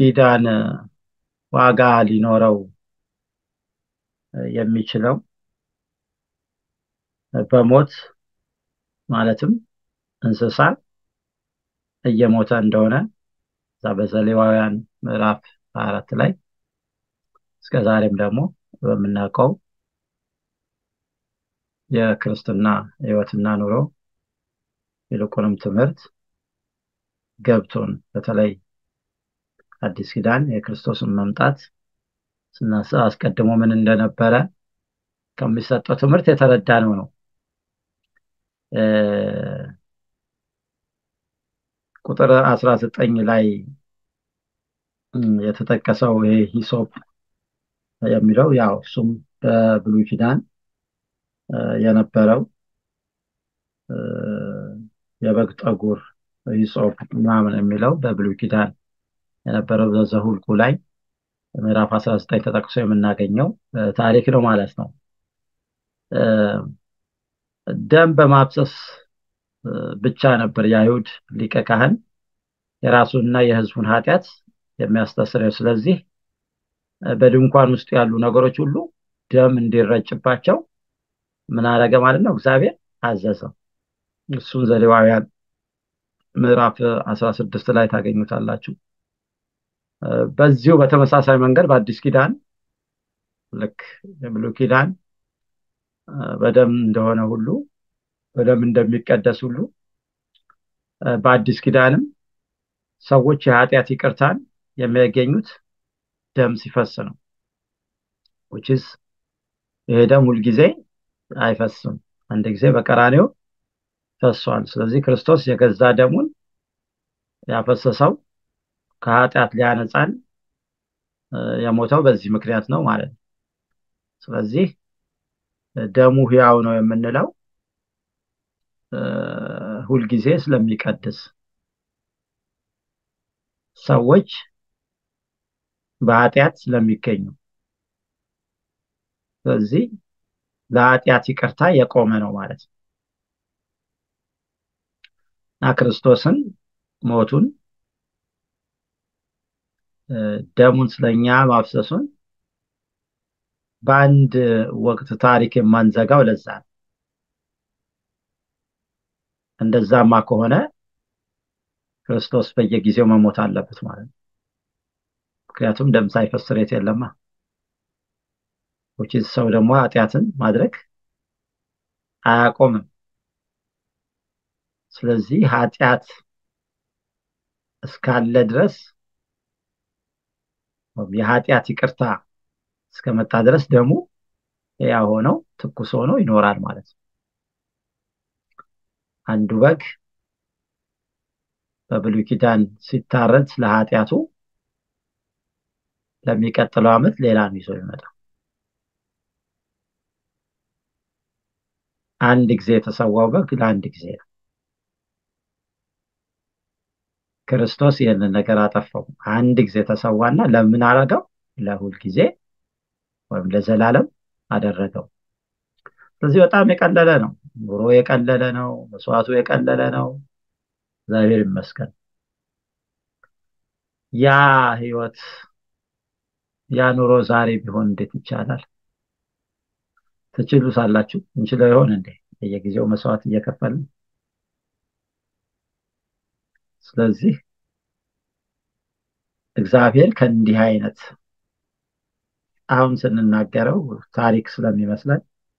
ኪዳን ዋጋ ሊኖረው የሚችለው በሞት ማለትም እንስሳ እየሞተ እንደሆነ እዛ በዘሌዋውያን ምዕራፍ 24 ላይ እስከ ዛሬም ደግሞ በምናውቀው የክርስትና ሕይወትና ኑሮ ይልቁንም ትምህርት ገብቶን በተለይ አዲስ ኪዳን የክርስቶስን መምጣት ስናስብ አስቀድሞ ምን እንደነበረ ከሚሰጠው ትምህርት የተረዳነው ነው። ቁጥር አስራ ዘጠኝ ላይ የተጠቀሰው ይሄ ሂሶፕ የሚለው ያው እሱም በብሉይ ኪዳን የነበረው የበግ ጠጉር ሂሶፕ ምናምን የሚለው በብሉይ ኪዳን የነበረው በዘሁልቁ ላይ ምዕራፍ 19 ተጠቅሶ የምናገኘው ታሪክ ነው ማለት ነው። ደም በማፍሰስ ብቻ ነበር የአይሁድ ሊቀ ካህን የራሱንና የሕዝቡን ኃጢአት የሚያስተስረው። ስለዚህ በድንኳን ውስጥ ያሉ ነገሮች ሁሉ ደም እንዲረጭባቸው ምን አደረገ ማለት ነው? እግዚአብሔር አዘዘው። እሱን ዘሌዋውያን ምዕራፍ 16 ላይ ታገኙታላችሁ። በዚሁ በተመሳሳይ መንገድ በአዲስ ኪዳን ልክ የብሉይ ኪዳን በደም እንደሆነ ሁሉ በደም እንደሚቀደስ ሁሉ በአዲስ ኪዳንም ሰዎች የኃጢአት ይቅርታን የሚያገኙት ደም ሲፈስ ነው። ውችስ ይሄ ደም ሁልጊዜ አይፈስም። አንድ ጊዜ በቀራኔው ፈሷል። ስለዚህ ክርስቶስ የገዛ ደሙን ያፈሰሰው ከኃጢአት ሊያነጻን የሞተው በዚህ ምክንያት ነው ማለት ነው። ስለዚህ ደሙ ሕያው ነው የምንለው ሁልጊዜ ስለሚቀድስ ሰዎች በኃጢአት ስለሚገኙ ስለዚህ ለኃጢአት ይቅርታ የቆመ ነው ማለት ነው እና ክርስቶስን ሞቱን ደሙን ስለኛ ማፍሰሱን በአንድ ወቅት ታሪክ የማንዘጋው ለዛ ነው። እንደዛማ ከሆነ ክርስቶስ በየጊዜው መሞት አለበት ማለት ነው። ምክንያቱም ደም ሳይፈስ ስርየት የለማ። ውጪ ሰው ደግሞ ኃጢአትን ማድረግ አያቆምም። ስለዚህ ኃጢአት እስካለ ድረስ የኃጢአት ይቅርታ እስከመጣ ድረስ ደሙ ያ ሆነው ትኩስ ሆኖ ይኖራል ማለት ነው። አንዱ በግ በብሉይ ኪዳን ሲታረድ ለኃጢአቱ ለሚቀጥለው ዓመት ሌላ ነው ይዞ ይመጣው። አንድ ጊዜ የተሰዋው በግ ለአንድ ጊዜ ነው። ክርስቶስ ይህንን ነገር አጠፋው። አንድ ጊዜ ተሰዋና ለምን አረገው? ለሁል ጊዜ ወይም ለዘላለም አደረገው። ስለዚህ በጣም የቀለለ ነው። ኑሮ የቀለለ ነው። መስዋዕቱ የቀለለ ነው። እግዚአብሔር ይመስገን። ያ ህይወት ያ ኑሮ ዛሬ ቢሆን እንዴት ይቻላል? ትችሉታላችሁ? እንችለው ይሆን እንዴ? በየጊዜው መስዋዕት እየከፈልን ስለዚህ እግዚአብሔር ከእንዲህ አይነት አሁን ስንናገረው ታሪክ ስለሚመስለን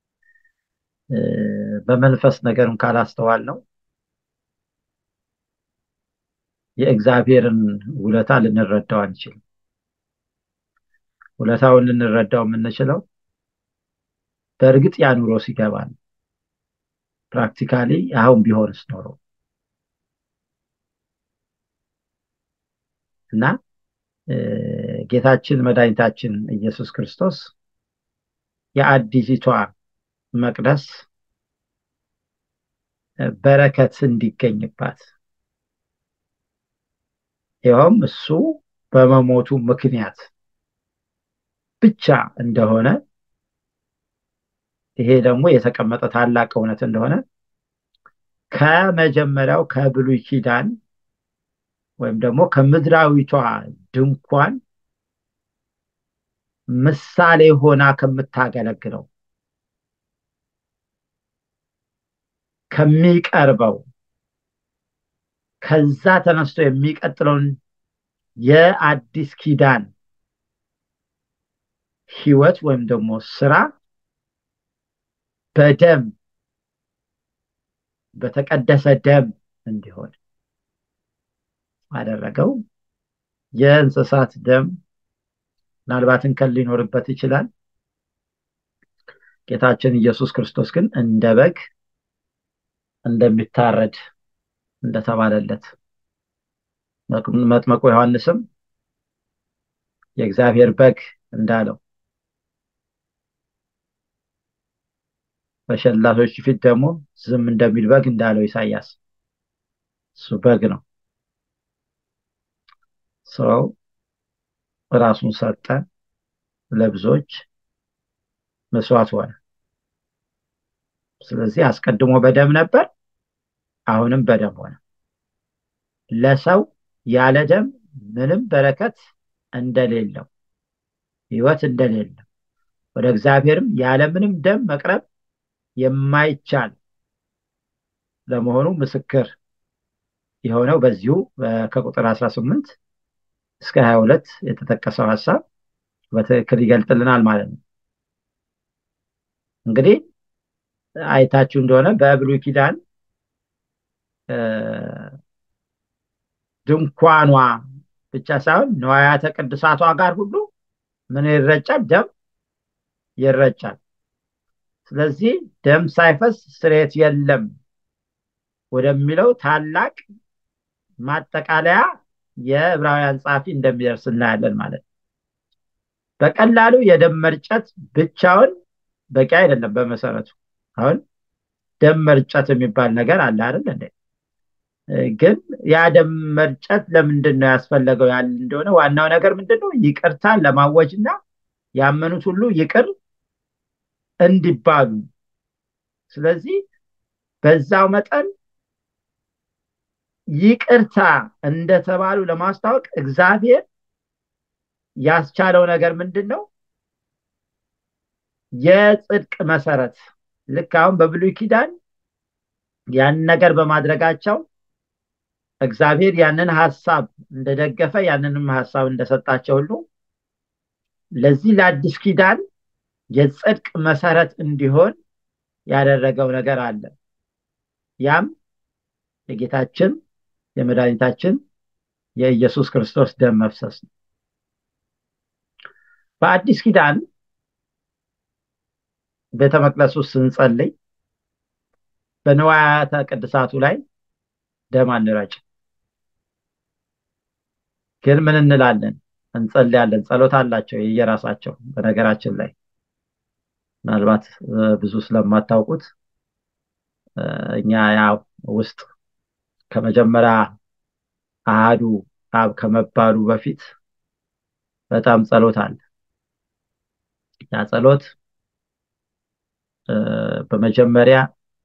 በመንፈስ ነገርን ካላስተዋል ነው የእግዚአብሔርን ውለታ ልንረዳው አንችልም። ውለታውን ልንረዳው የምንችለው በእርግጥ ያ ኑሮ ሲገባ ነው። ፕራክቲካሊ አሁን ቢሆንስ ኖሮ እና ጌታችን መድኃኒታችን ኢየሱስ ክርስቶስ የአዲሲቷ መቅደስ በረከት እንዲገኝባት ይኸውም እሱ በመሞቱ ምክንያት ብቻ እንደሆነ ይሄ ደግሞ የተቀመጠ ታላቅ እውነት እንደሆነ ከመጀመሪያው ከብሉይ ኪዳን ወይም ደግሞ ከምድራዊቷ ድንኳን ምሳሌ ሆና ከምታገለግለው ከሚቀርበው ከዛ ተነስቶ የሚቀጥለውን የአዲስ ኪዳን ህይወት ወይም ደግሞ ስራ በደም በተቀደሰ ደም እንዲሆን አደረገው። የእንስሳት ደም ምናልባት እንከን ሊኖርበት ይችላል። ጌታችን ኢየሱስ ክርስቶስ ግን እንደ በግ እንደሚታረድ እንደተባለለት መጥመቁ ዮሐንስም የእግዚአብሔር በግ እንዳለው በሸላቶች ፊት ደግሞ ዝም እንደሚል በግ እንዳለው ኢሳያስ እሱ በግ ነው። ሰው ራሱን ሰጠ፣ ለብዙዎች መስዋዕት ሆነ። ስለዚህ አስቀድሞ በደም ነበር፣ አሁንም በደም ሆነ። ለሰው ያለ ደም ምንም በረከት እንደሌለው ህይወት እንደሌለው ወደ እግዚአብሔርም ያለ ምንም ደም መቅረብ የማይቻል ለመሆኑ ምስክር የሆነው በዚሁ ከቁጥር 18 እስከ 22 የተጠቀሰው ሀሳብ በትክክል ይገልጥልናል ማለት ነው። እንግዲህ አይታችሁ እንደሆነ በብሉይ ኪዳን ድንኳኗ ብቻ ሳይሆን ንዋያተ ቅድሳቷ ጋር ሁሉ ምን ይረጫል? ደም ይረጫል። ስለዚህ ደም ሳይፈስ ስርየት የለም ወደሚለው ታላቅ ማጠቃለያ የዕብራውያን ጸሐፊ እንደሚደርስ እናያለን ማለት ነው። በቀላሉ የደም መርጨት ብቻውን በቂ አይደለም። በመሰረቱ አሁን ደም መርጨት የሚባል ነገር አለ አይደል እንዴ? ግን ያ ደም መርጨት ለምንድን ነው ያስፈለገው ያለ እንደሆነ ዋናው ነገር ምንድን ነው? ይቅርታን ለማወጅ እና ያመኑት ሁሉ ይቅር እንዲባሉ። ስለዚህ በዛው መጠን ይቅርታ እንደተባሉ ለማስታወቅ እግዚአብሔር ያስቻለው ነገር ምንድን ነው? የጽድቅ መሰረት ልክ አሁን በብሉይ ኪዳን ያን ነገር በማድረጋቸው እግዚአብሔር ያንን ሀሳብ እንደደገፈ ያንንም ሀሳብ እንደሰጣቸው ሁሉ ለዚህ ለአዲስ ኪዳን የጽድቅ መሰረት እንዲሆን ያደረገው ነገር አለ። ያም የጌታችን የመድኃኒታችን የኢየሱስ ክርስቶስ ደም መፍሰስ ነው። በአዲስ ኪዳን ቤተ መቅደስ ውስጥ ስንጸልይ በንዋያተ ቅድሳቱ ላይ ደም አንረጭ። ግን ምን እንላለን? እንጸልያለን። ጸሎት አላቸው የየራሳቸው። በነገራችን ላይ ምናልባት ብዙ ስለማታውቁት እኛ ያው ውስጥ ከመጀመሪያ አሃዱ አብ ከመባሉ በፊት በጣም ጸሎት አለ። ያ ጸሎት በመጀመሪያ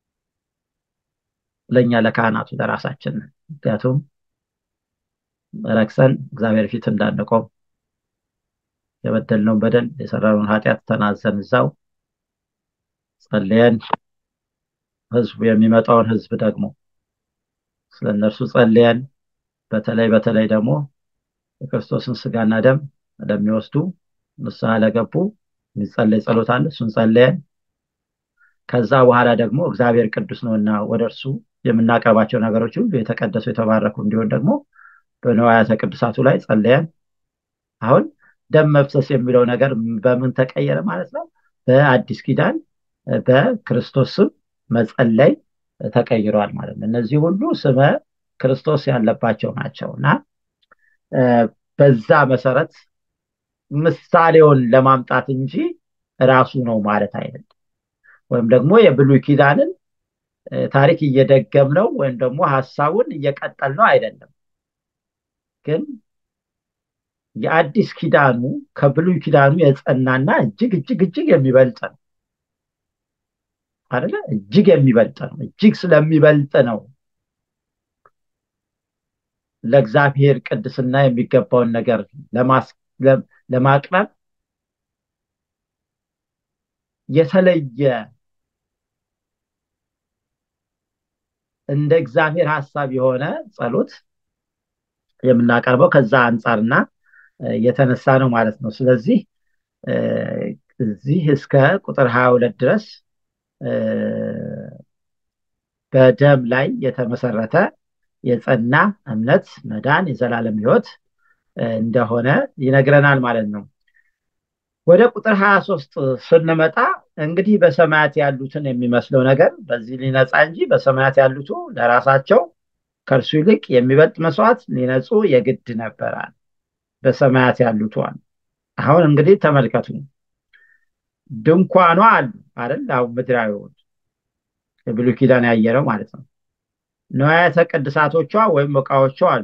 ለእኛ ለካህናቱ ለራሳችን ምክንያቱም ረክሰን እግዚአብሔር ፊት እንዳንቆም የበደልነውን በደል የሰራነውን ኃጢአት ተናዘን እዛው ጸልየን ህዝቡ የሚመጣውን ህዝብ ደግሞ ስለ እነርሱ ጸልየን በተለይ በተለይ ደግሞ የክርስቶስን ስጋና ደም ለሚወስዱ ንስሐ ለገቡ የሚጸለይ ጸሎት አለ። እሱን ጸልየን ከዛ በኋላ ደግሞ እግዚአብሔር ቅዱስ ነውና ወደ እርሱ የምናቀርባቸው ነገሮች ሁሉ የተቀደሱ የተባረኩ እንዲሆን ደግሞ በንዋያተ ቅዱሳቱ ላይ ጸልየን አሁን ደም መፍሰስ የሚለው ነገር በምን ተቀየረ ማለት ነው? በአዲስ ኪዳን በክርስቶስ ስም መጸለይ ተቀይሯል ማለት ነው። እነዚህ ሁሉ ስመ ክርስቶስ ያለባቸው ናቸው እና በዛ መሰረት ምሳሌውን ለማምጣት እንጂ ራሱ ነው ማለት አይደለም። ወይም ደግሞ የብሉይ ኪዳንን ታሪክ እየደገም ነው ወይም ደግሞ ሀሳቡን እየቀጠል ነው አይደለም። ግን የአዲስ ኪዳኑ ከብሉይ ኪዳኑ የጸናና እጅግ እጅግ እጅግ የሚበልጥ ነው አይደለ? እጅግ የሚበልጥ ነው። እጅግ ስለሚበልጥ ነው ለእግዚአብሔር ቅድስና የሚገባውን ነገር ለማቅረብ የተለየ እንደ እግዚአብሔር ሀሳብ የሆነ ጸሎት የምናቀርበው ከዛ አንጻርና የተነሳ ነው ማለት ነው ስለዚህ እዚህ እስከ ቁጥር ሀያ ሁለት ድረስ በደም ላይ የተመሰረተ የጸና እምነት መዳን የዘላለም ህይወት እንደሆነ ይነግረናል ማለት ነው ወደ ቁጥር 23 ስንመጣ እንግዲህ በሰማያት ያሉትን የሚመስለው ነገር በዚህ ሊነጻ እንጂ በሰማያት ያሉቱ ለራሳቸው ከእርሱ ይልቅ የሚበልጥ መስዋዕት ሊነጹ የግድ ነበራል በሰማያት ያሉት አሁን እንግዲህ ተመልከቱ ድንኳኗ አሉ አይደል አሁን ምድራዊውን የብሉይ ኪዳን ያየረው ማለት ነው ንዋያተ ቅድሳቶቿ ወይም እቃዎቿ አሉ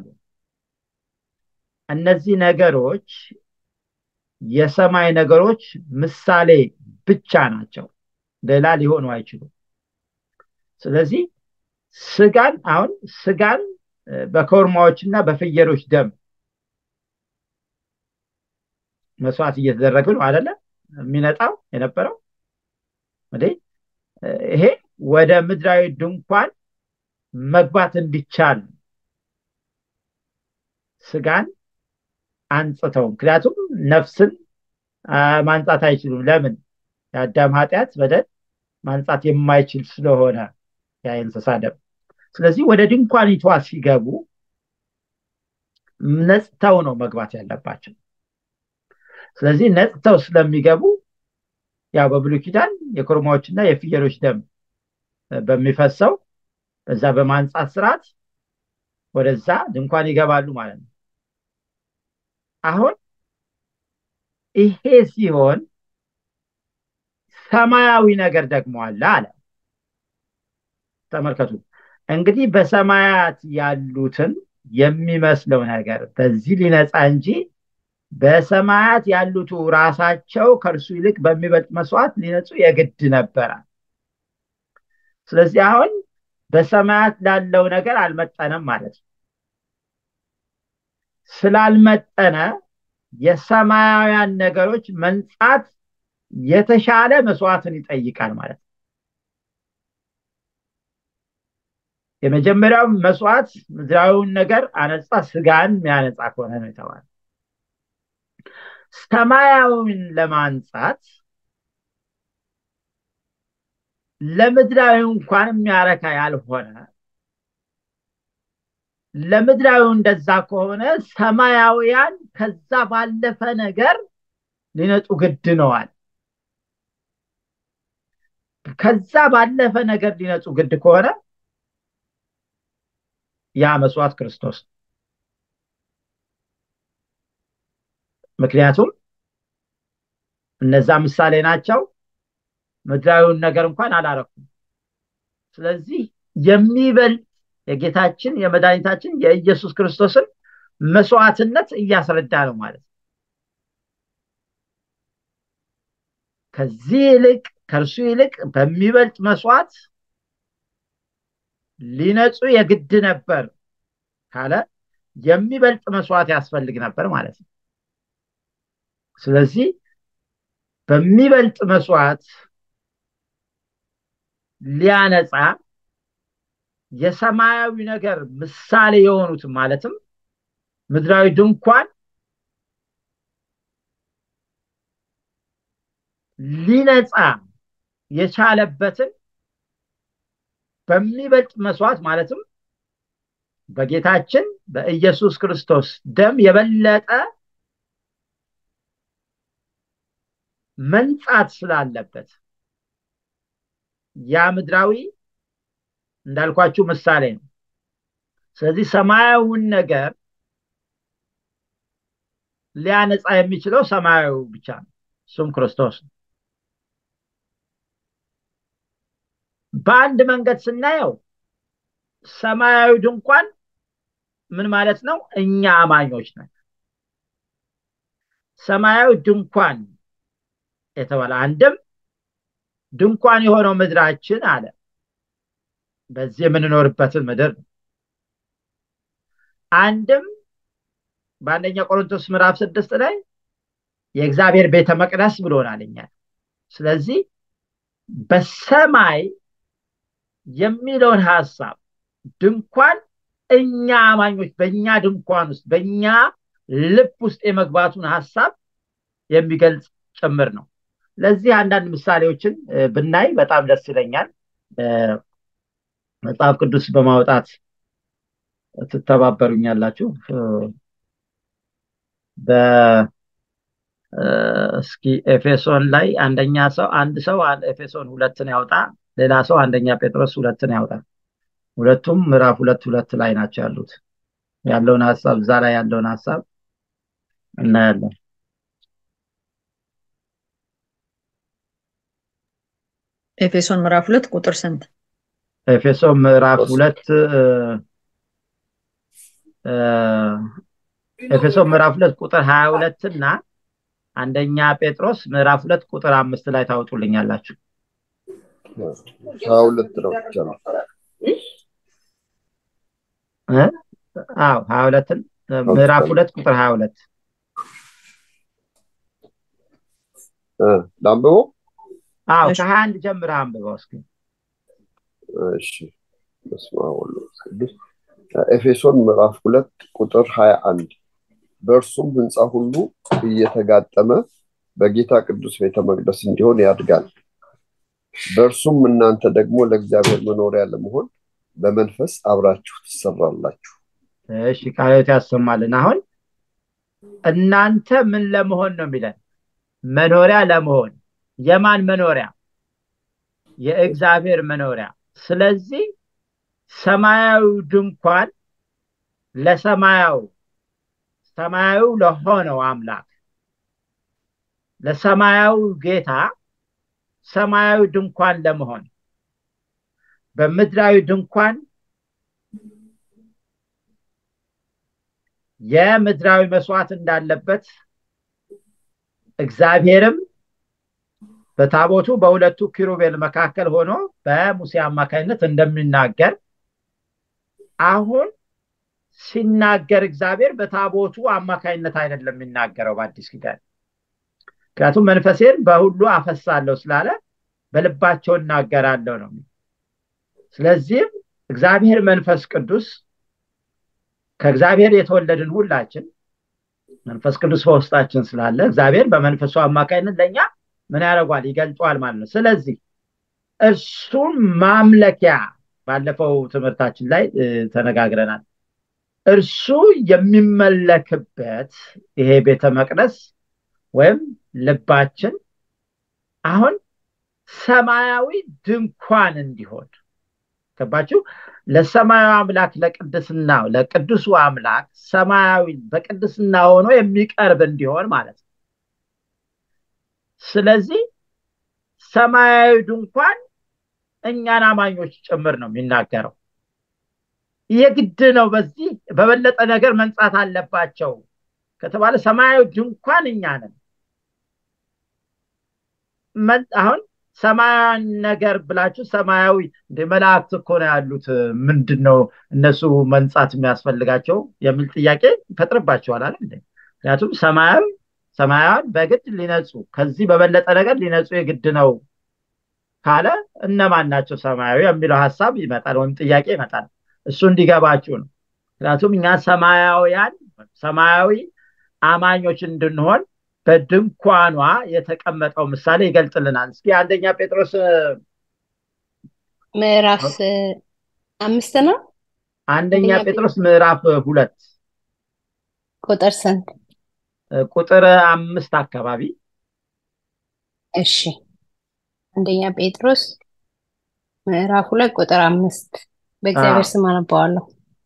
እነዚህ ነገሮች የሰማይ ነገሮች ምሳሌ ብቻ ናቸው ሌላ ሊሆኑ አይችሉም ስለዚህ ስጋን አሁን ስጋን በኮርማዎች እና በፍየሎች ደም መስዋዕት እየተደረገ ነው አደለ የሚነጣው የነበረው ይሄ ወደ ምድራዊ ድንኳን መግባት እንዲቻል ስጋን አንጽተው ምክንያቱም ነፍስን ማንጻት አይችሉም ለምን የአዳም ኃጢአት በደል ማንጻት የማይችል ስለሆነ ያ እንስሳ ደም ስለዚህ ወደ ድንኳኒቷ ሲገቡ ነጽተው ነው መግባት ያለባቸው ስለዚህ ነጽተው ስለሚገቡ ያው በብሉይ ኪዳን የኮርማዎችና የፍየሎች ደም በሚፈሰው በዛ በማንጻት ስርዓት ወደዛ ድንኳን ይገባሉ ማለት ነው አሁን ይሄ ሲሆን ሰማያዊ ነገር ደግሞ አለ አለ ተመልከቱ እንግዲህ በሰማያት ያሉትን የሚመስለው ነገር በዚህ ሊነጻ እንጂ በሰማያት ያሉቱ ራሳቸው ከእርሱ ይልቅ በሚበልጥ መስዋዕት ሊነጹ የግድ ነበረ ስለዚህ አሁን በሰማያት ላለው ነገር አልመጠነም ማለት ነው ስላልመጠነ የሰማያውያን ነገሮች መንጻት የተሻለ መስዋዕትን ይጠይቃል ማለት ነው የመጀመሪያው መስዋዕት ምድራዊውን ነገር አነጻ ስጋን የሚያነጻ ከሆነ ነው የተባለ ሰማያዊን ለማንጻት ለምድራዊ እንኳን የሚያረካ ያልሆነ ለምድራዊው እንደዛ ከሆነ ሰማያውያን ከዛ ባለፈ ነገር ሊነጡ ግድ ነዋል ከዛ ባለፈ ነገር ሊነጹ ግድ ከሆነ ያ መስዋዕት ክርስቶስ ምክንያቱም እነዛ ምሳሌ ናቸው ምድራዊውን ነገር እንኳን አላረኩም ስለዚህ የሚበልጥ የጌታችን የመድኃኒታችን የኢየሱስ ክርስቶስን መስዋዕትነት እያስረዳ ነው ማለት ነው ከዚህ ይልቅ ከእርሱ ይልቅ በሚበልጥ መስዋዕት ሊነጹ የግድ ነበር ካለ የሚበልጥ መስዋዕት ያስፈልግ ነበር ማለት ነው ስለዚህ በሚበልጥ መስዋዕት ሊያነጻ የሰማያዊ ነገር ምሳሌ የሆኑትን ማለትም ምድራዊ ድንኳን ሊነጻ የቻለበትን በሚበልጥ መስዋዕት ማለትም በጌታችን በኢየሱስ ክርስቶስ ደም የበለጠ መንጻት ስላለበት ያ ምድራዊ እንዳልኳችሁ ምሳሌ ነው ስለዚህ ሰማያዊውን ነገር ሊያነጻ የሚችለው ሰማያዊ ብቻ ነው እሱም ክርስቶስ ነው በአንድ መንገድ ስናየው ሰማያዊ ድንኳን ምን ማለት ነው እኛ አማኞች ነን ሰማያዊ ድንኳን የተባለ አንድም ድንኳን የሆነው ምድራችን አለ በዚህ የምንኖርበትን ምድር አንድም በአንደኛ ቆሮንቶስ ምዕራፍ ስድስት ላይ የእግዚአብሔር ቤተ መቅደስ ብሎናል እኛ ስለዚህ በሰማይ የሚለውን ሀሳብ ድንኳን እኛ አማኞች በእኛ ድንኳን ውስጥ በእኛ ልብ ውስጥ የመግባቱን ሀሳብ የሚገልጽ ጭምር ነው ለዚህ አንዳንድ ምሳሌዎችን ብናይ በጣም ደስ ይለኛል መጽሐፍ ቅዱስ በማውጣት ትተባበሩኛላችሁ እስኪ ኤፌሶን ላይ አንደኛ ሰው አንድ ሰው ኤፌሶን ሁለትን ያውጣ ሌላ ሰው አንደኛ ጴጥሮስ ሁለትን ያውጣ ሁለቱም ምዕራፍ ሁለት ሁለት ላይ ናቸው ያሉት ያለውን ሀሳብ እዛ ላይ ያለውን ሀሳብ እናያለን ኤፌሶን ምዕራፍ ሁለት ቁጥር ስንት ኤፌሶን ምዕራፍ ሁለት ኤፌሶን ምዕራፍ ሁለት ቁጥር ሀያ ሁለት እና አንደኛ ጴጥሮስ ምዕራፍ ሁለት ቁጥር አምስት ላይ ታወጡልኛላችሁ ሀያ ሁለት ነው ብቻ ነው አዎ ሀያ ሁለትን ምዕራፍ ሁለት ቁጥር ሀያ ሁለት ለአንብበው አዎ ከሀያ አንድ ጀምረህ አንብበው እስኪ እሺ በስመ አብ ወወልድ ወመንፈስ ቅዱስ ኤፌሶን ምዕራፍ ሁለት ቁጥር ሀያ አንድ በእርሱም ህንፃ ሁሉ እየተጋጠመ በጌታ ቅዱስ ቤተ መቅደስ እንዲሆን ያድጋል በእርሱም እናንተ ደግሞ ለእግዚአብሔር መኖሪያ ለመሆን በመንፈስ አብራችሁ ትሰራላችሁ እሺ ቃሎት ያሰማልን አሁን እናንተ ምን ለመሆን ነው የሚለን መኖሪያ ለመሆን የማን መኖሪያ የእግዚአብሔር መኖሪያ ስለዚህ ሰማያዊ ድንኳን ለሰማያዊ ሰማያዊ ለሆነው አምላክ ለሰማያዊ ጌታ ሰማያዊ ድንኳን ለመሆን በምድራዊ ድንኳን የምድራዊ መስዋዕት እንዳለበት እግዚአብሔርም በታቦቱ በሁለቱ ኪሩቤል መካከል ሆኖ በሙሴ አማካኝነት እንደሚናገር አሁን ሲናገር እግዚአብሔር በታቦቱ አማካኝነት አይደለም የሚናገረው በአዲስ ኪዳን ምክንያቱም መንፈሴን በሁሉ አፈሳለሁ ስላለ በልባቸው እናገራለሁ ነው ስለዚህም እግዚአብሔር መንፈስ ቅዱስ ከእግዚአብሔር የተወለድን ሁላችን መንፈስ ቅዱስ በውስጣችን ስላለ እግዚአብሔር በመንፈሱ አማካኝነት ለእኛ ምን ያደርጓል ይገልጧል ማለት ነው ስለዚህ እርሱን ማምለኪያ ባለፈው ትምህርታችን ላይ ተነጋግረናል እርሱ የሚመለክበት ይሄ ቤተ መቅደስ ወይም ልባችን አሁን ሰማያዊ ድንኳን እንዲሆን ገባችሁ ለሰማያዊ አምላክ ለቅድስና ለቅዱሱ አምላክ ሰማያዊ በቅድስና ሆኖ የሚቀርብ እንዲሆን ማለት ነው ስለዚህ ሰማያዊ ድንኳን እኛን አማኞች ጭምር ነው የሚናገረው የግድ ነው በዚህ በበለጠ ነገር መንጻት አለባቸው ከተባለ ሰማያዊ ድንኳን እኛ ነን አሁን ሰማያዊ ነገር ብላችሁ ሰማያዊ እንደ መላእክት እኮ ነው ያሉት ምንድን ነው እነሱ መንጻት የሚያስፈልጋቸው የሚል ጥያቄ ይፈጥርባቸዋል አለ ምክንያቱም ሰማያዊ ሰማያዊን በግድ ሊነጹ ከዚህ በበለጠ ነገር ሊነጹ የግድ ነው ካለ እነማን ናቸው ሰማያዊ የሚለው ሀሳብ ይመጣል ወይም ጥያቄ ይመጣል እሱ እንዲገባችሁ ነው ምክንያቱም እኛ ሰማያውያን ሰማያዊ አማኞች እንድንሆን በድንኳኗ የተቀመጠው ምሳሌ ይገልጽልናል እስኪ አንደኛ ጴጥሮስ ምዕራፍ አምስት ነው አንደኛ ጴጥሮስ ምዕራፍ ሁለት ቁጥር ስንት ቁጥር አምስት አካባቢ እሺ አንደኛ ጴጥሮስ ምዕራፍ ሁለት ቁጥር አምስት በእግዚአብሔር ስም አነባዋለሁ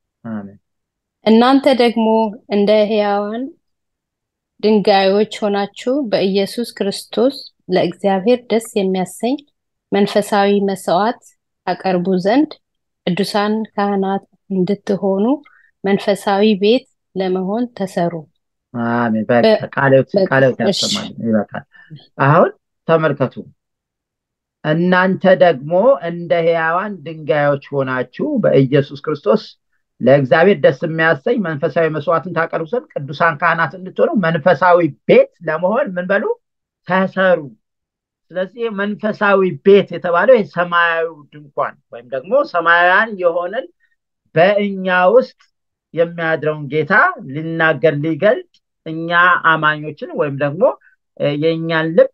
እናንተ ደግሞ እንደ ህያዋን ድንጋዮች ሆናችሁ በኢየሱስ ክርስቶስ ለእግዚአብሔር ደስ የሚያሰኝ መንፈሳዊ መስዋዕት አቀርቡ ዘንድ ቅዱሳን ካህናት እንድትሆኑ መንፈሳዊ ቤት ለመሆን ተሰሩ አሜን ቃለት ያሰማል ይበቃል አሁን ተመልከቱ እናንተ ደግሞ እንደ ህያዋን ድንጋዮች ሆናችሁ በኢየሱስ ክርስቶስ ለእግዚአብሔር ደስ የሚያሰኝ መንፈሳዊ መስዋዕትን ታቀርቡ ዘንድ ቅዱሳን ካህናት እንድትሆኑ መንፈሳዊ ቤት ለመሆን ምን በሉ ተሰሩ። ስለዚህ መንፈሳዊ ቤት የተባለው የሰማያዊ ድንኳን ወይም ደግሞ ሰማያውያን የሆነን በእኛ ውስጥ የሚያድረውን ጌታ ሊናገር ሊገልጥ እኛ አማኞችን ወይም ደግሞ የእኛን ልብ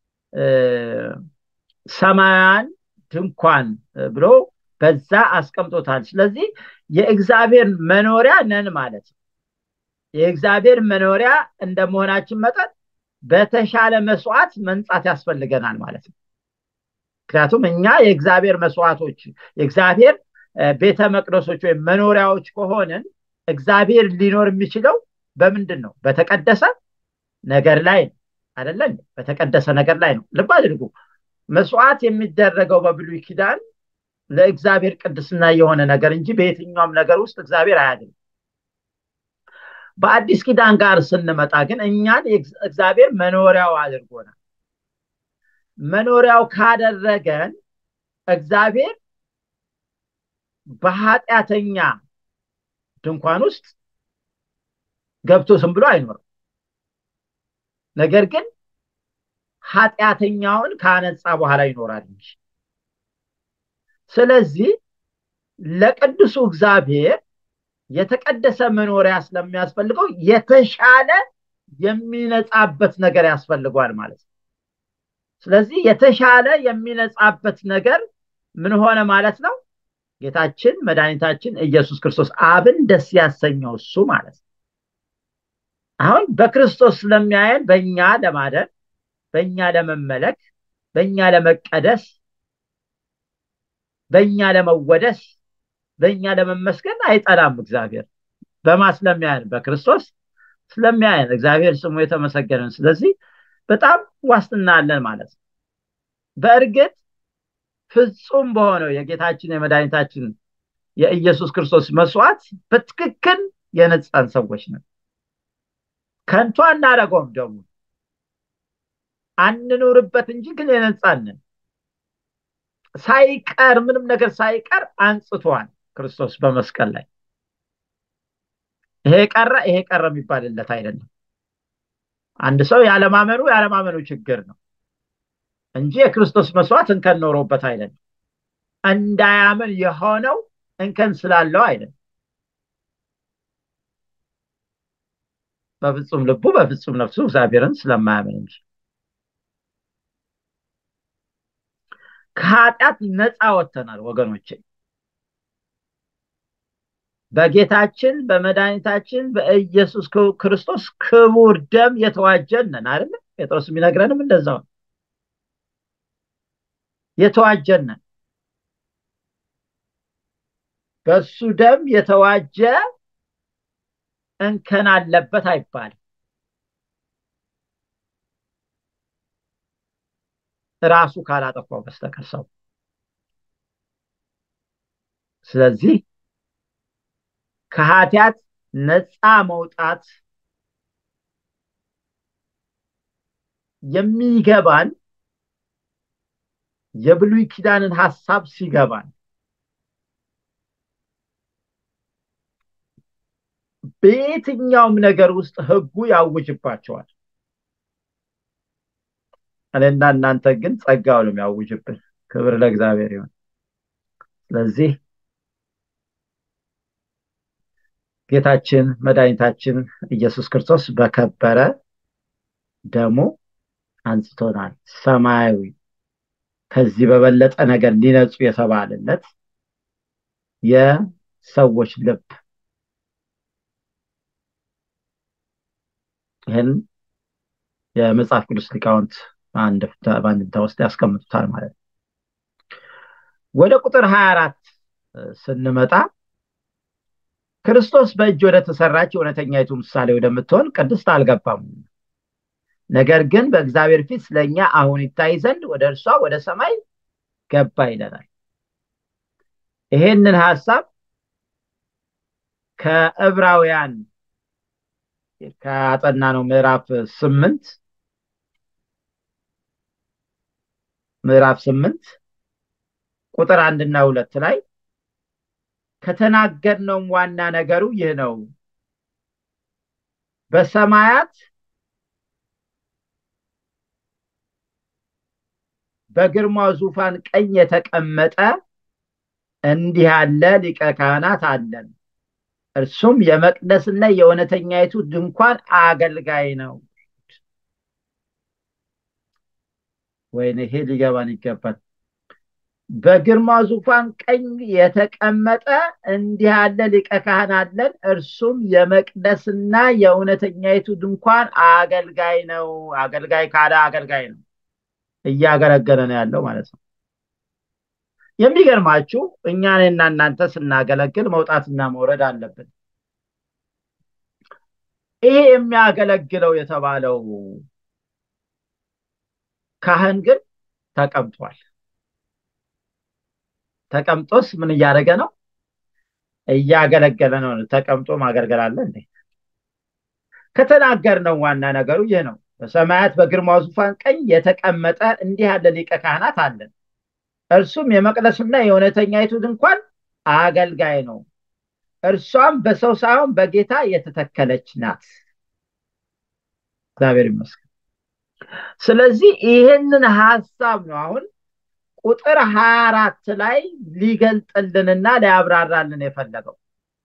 ሰማያውያን ድንኳን ብሎ በዛ አስቀምጦታል። ስለዚህ የእግዚአብሔር መኖሪያ ነን ማለት ነው። የእግዚአብሔር መኖሪያ እንደመሆናችን መጠን በተሻለ መስዋዕት መንጻት ያስፈልገናል ማለት ነው። ምክንያቱም እኛ የእግዚአብሔር መስዋዕቶች የእግዚአብሔር ቤተ መቅደሶች ወይም መኖሪያዎች ከሆንን እግዚአብሔር ሊኖር የሚችለው በምንድን ነው? በተቀደሰ ነገር ላይ ነው አይደለ? በተቀደሰ ነገር ላይ ነው። ልብ አድርጉ። መስዋዕት የሚደረገው በብሉይ ኪዳን ለእግዚአብሔር ቅድስና የሆነ ነገር እንጂ በየትኛውም ነገር ውስጥ እግዚአብሔር አያድንም። በአዲስ ኪዳን ጋር ስንመጣ ግን እኛን እግዚአብሔር መኖሪያው አድርጎናል። መኖሪያው ካደረገን እግዚአብሔር በኃጢአተኛ ድንኳን ውስጥ ገብቶ ዝም ብሎ አይኖርም። ነገር ግን ኃጢአተኛውን ካነጻ በኋላ ይኖራል እንጂ። ስለዚህ ለቅዱሱ እግዚአብሔር የተቀደሰ መኖሪያ ስለሚያስፈልገው የተሻለ የሚነጻበት ነገር ያስፈልገዋል ማለት ነው። ስለዚህ የተሻለ የሚነጻበት ነገር ምን ሆነ ማለት ነው? ጌታችን መድኃኒታችን ኢየሱስ ክርስቶስ አብን ደስ ያሰኘው እሱ ማለት ነው። አሁን በክርስቶስ ስለሚያየን በእኛ ለማደር፣ በእኛ ለመመለክ፣ በእኛ ለመቀደስ፣ በእኛ ለመወደስ፣ በእኛ ለመመስገን አይጠላም እግዚአብሔር። በማ ስለሚያየን? በክርስቶስ ስለሚያየን እግዚአብሔር ስሙ የተመሰገነን። ስለዚህ በጣም ዋስትና አለን ማለት ነው። በእርግጥ ፍጹም በሆነው የጌታችን የመድኃኒታችን የኢየሱስ ክርስቶስ መስዋዕት በትክክል የነጻን ሰዎች ነን። ከንቱ አናደርገውም፣ ደግሞ አንኑርበት እንጂ ግን የነጻንን ሳይቀር ምንም ነገር ሳይቀር አንጽቷል ክርስቶስ በመስቀል ላይ። ይሄ ቀረ ይሄ ቀረ የሚባልለት አይደለም። አንድ ሰው ያለማመኑ ያለማመኑ ችግር ነው እንጂ የክርስቶስ መስዋዕት እንከን ኖሮበት አይደለም። እንዳያምን የሆነው እንከን ስላለው አይደለም። በፍጹም ልቡ በፍጹም ነፍሱ እግዚአብሔርን ስለማያምን እንጂ ከኃጢአት ነፃ ወጥተናል ወገኖቼ። በጌታችን በመድኃኒታችን በኢየሱስ ክርስቶስ ክቡር ደም የተዋጀን ነን አይደለ? ጴጥሮስ የሚነግረንም እንደዛው ነው። የተዋጀን ነን። በሱ ደም የተዋጀ እንከን አለበት አይባልም። ራሱ ካላጠፋው በስተቀር ሰው። ስለዚህ ከኃጢአት ነፃ መውጣት የሚገባን የብሉይ ኪዳንን ሀሳብ ሲገባን በየትኛውም ነገር ውስጥ ህጉ ያውጅባቸዋል። እኔና እናንተ ግን ጸጋው ነው የሚያውጅብን። ክብር ለእግዚአብሔር ይሁን። ስለዚህ ጌታችን መድኃኒታችን ኢየሱስ ክርስቶስ በከበረ ደሙ አንጽቶናል። ሰማያዊ ከዚህ በበለጠ ነገር ሊነጹ የተባለለት የሰዎች ልብ ይህን የመጽሐፍ ቅዱስ ሊቃውንት በአንድምታ ውስጥ ያስቀምጡታል ማለት ነው። ወደ ቁጥር ሀያ አራት ስንመጣ ክርስቶስ በእጅ ወደ ተሰራች እውነተኛይቱ ምሳሌ ወደምትሆን ቅድስት አልገባም። ነገር ግን በእግዚአብሔር ፊት ስለኛ አሁን ይታይ ዘንድ ወደ እርሷ ወደ ሰማይ ገባ ይለናል። ይሄንን ሀሳብ ከዕብራውያን ከአጠና ነው ምዕራፍ ስምንት ምዕራፍ ስምንት ቁጥር አንድና ሁለት ላይ ከተናገርነውም ዋና ነገሩ ይህ ነው በሰማያት በግርማው ዙፋን ቀኝ የተቀመጠ እንዲህ ያለ ሊቀ ካህናት አለን እርሱም የመቅደስና የእውነተኛይቱ ድንኳን አገልጋይ ነው ወይኔ ይሄ ሊገባን ይገባል በግርማ ዙፋን ቀኝ የተቀመጠ እንዲህ ያለ ሊቀ ካህን አለን እርሱም የመቅደስና የእውነተኛይቱ ድንኳን አገልጋይ ነው አገልጋይ ካለ አገልጋይ ነው እያገለገለ ነው ያለው ማለት ነው የሚገርማችሁ እኛንና እናንተ ስናገለግል መውጣትና መውረድ አለብን ይሄ የሚያገለግለው የተባለው ካህን ግን ተቀምጧል ተቀምጦስ ምን እያደረገ ነው እያገለገለ ነው ተቀምጦ ማገልገል አለ እንዴ ከተናገርነው ዋና ነገሩ ይህ ነው በሰማያት በግርማው ዙፋን ቀኝ የተቀመጠ እንዲህ ያለ ሊቀ ካህናት አለን እርሱም የመቅደስና የእውነተኛይቱ ድንኳን አገልጋይ ነው እርሷም በሰው ሳይሆን በጌታ የተተከለች ናት እግዚአብሔር ይመስገን ስለዚህ ይህንን ሀሳብ ነው አሁን ቁጥር ሀያ አራት ላይ ሊገልጥልንና ሊያብራራልን የፈለገው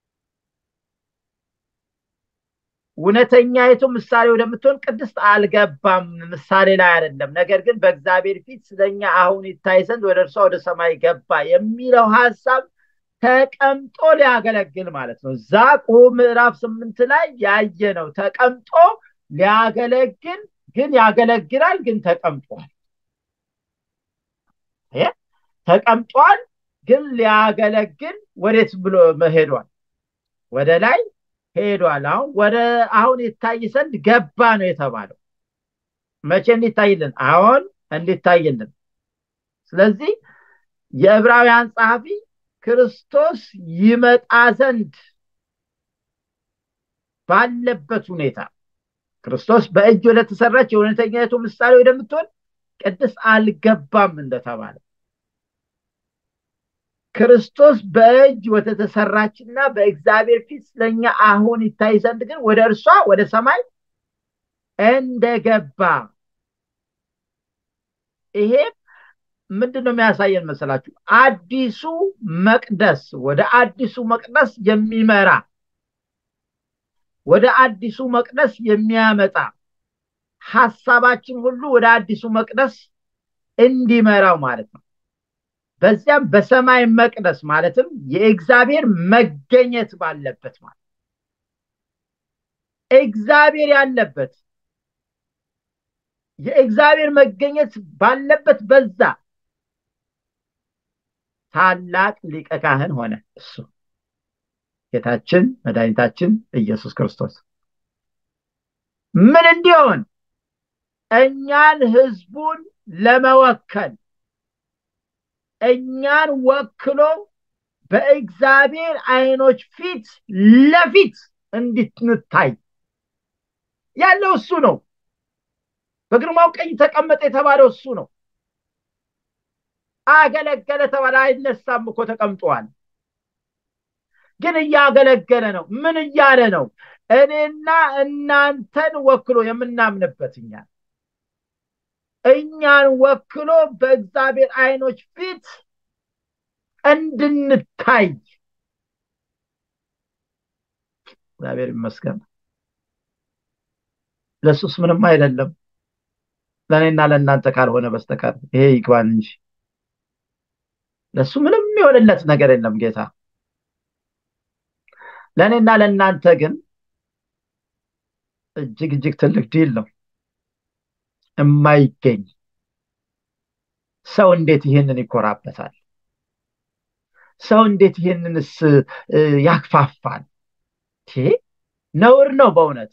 እውነተኛይቱ ምሳሌ ወደምትሆን ቅድስት አልገባም ምሳሌ ላይ አይደለም ነገር ግን በእግዚአብሔር ፊት ስለኛ አሁን ይታይ ዘንድ ወደ እርሷ ወደ ሰማይ ገባ የሚለው ሀሳብ ተቀምጦ ሊያገለግል ማለት ነው ዛቁ ምዕራፍ ስምንት ላይ ያየ ነው ተቀምጦ ሊያገለግል ግን ያገለግላል ግን ተቀምጧል ተቀምጧል ግን ሊያገለግል ወዴት ብሎ ሄዷል ወደ ላይ ሄዷል አሁን ወደ አሁን ይታይ ዘንድ ገባ ነው የተባለው መቼ እንዲታይልን አሁን እንዲታይልን ስለዚህ የዕብራውያን ጸሐፊ ክርስቶስ ይመጣ ዘንድ ባለበት ሁኔታ ክርስቶስ በእጅ ወደ ተሰራች የእውነተኛቱ ምሳሌ ወደምትሆን ቅድስ አልገባም እንደተባለ ክርስቶስ በእጅ ወደ ተሰራችና በእግዚአብሔር ፊት ስለኛ አሁን ይታይ ዘንድ ግን ወደ እርሷ ወደ ሰማይ እንደገባ ይሄ ምንድን ነው የሚያሳየን መሰላችሁ አዲሱ መቅደስ ወደ አዲሱ መቅደስ የሚመራ ወደ አዲሱ መቅደስ የሚያመጣ ሀሳባችን ሁሉ ወደ አዲሱ መቅደስ እንዲመራው ማለት ነው በዚያም በሰማይ መቅደስ ማለትም የእግዚአብሔር መገኘት ባለበት ማለት እግዚአብሔር ያለበት የእግዚአብሔር መገኘት ባለበት በዛ ታላቅ ሊቀ ካህን ሆነ እሱ ጌታችን መድኃኒታችን ኢየሱስ ክርስቶስ ምን እንዲሆን እኛን ህዝቡን ለመወከል እኛን ወክሎ በእግዚአብሔር አይኖች ፊት ለፊት እንድንታይ ያለው እሱ ነው በግርማው ቀኝ ተቀመጠ የተባለው እሱ ነው አገለገለ ተባለ አይነሳም እኮ ተቀምጧል ግን እያገለገለ ነው ምን እያለ ነው እኔና እናንተን ወክሎ የምናምንበት እኛ እኛን ወክሎ በእግዚአብሔር አይኖች ፊት እንድንታይ እግዚአብሔር ይመስገን ለሱስ ምንም አይደለም ለእኔና ለእናንተ ካልሆነ በስተቀር ይሄ ይግባን እንጂ ለሱ ምንም የሆነለት ነገር የለም ጌታ ለእኔና ለእናንተ ግን እጅግ እጅግ ትልቅ ዲል ነው የማይገኝ ሰው እንዴት ይህንን ይኮራበታል ሰው እንዴት ይህንንስ ያክፋፋል ነውር ነው በእውነት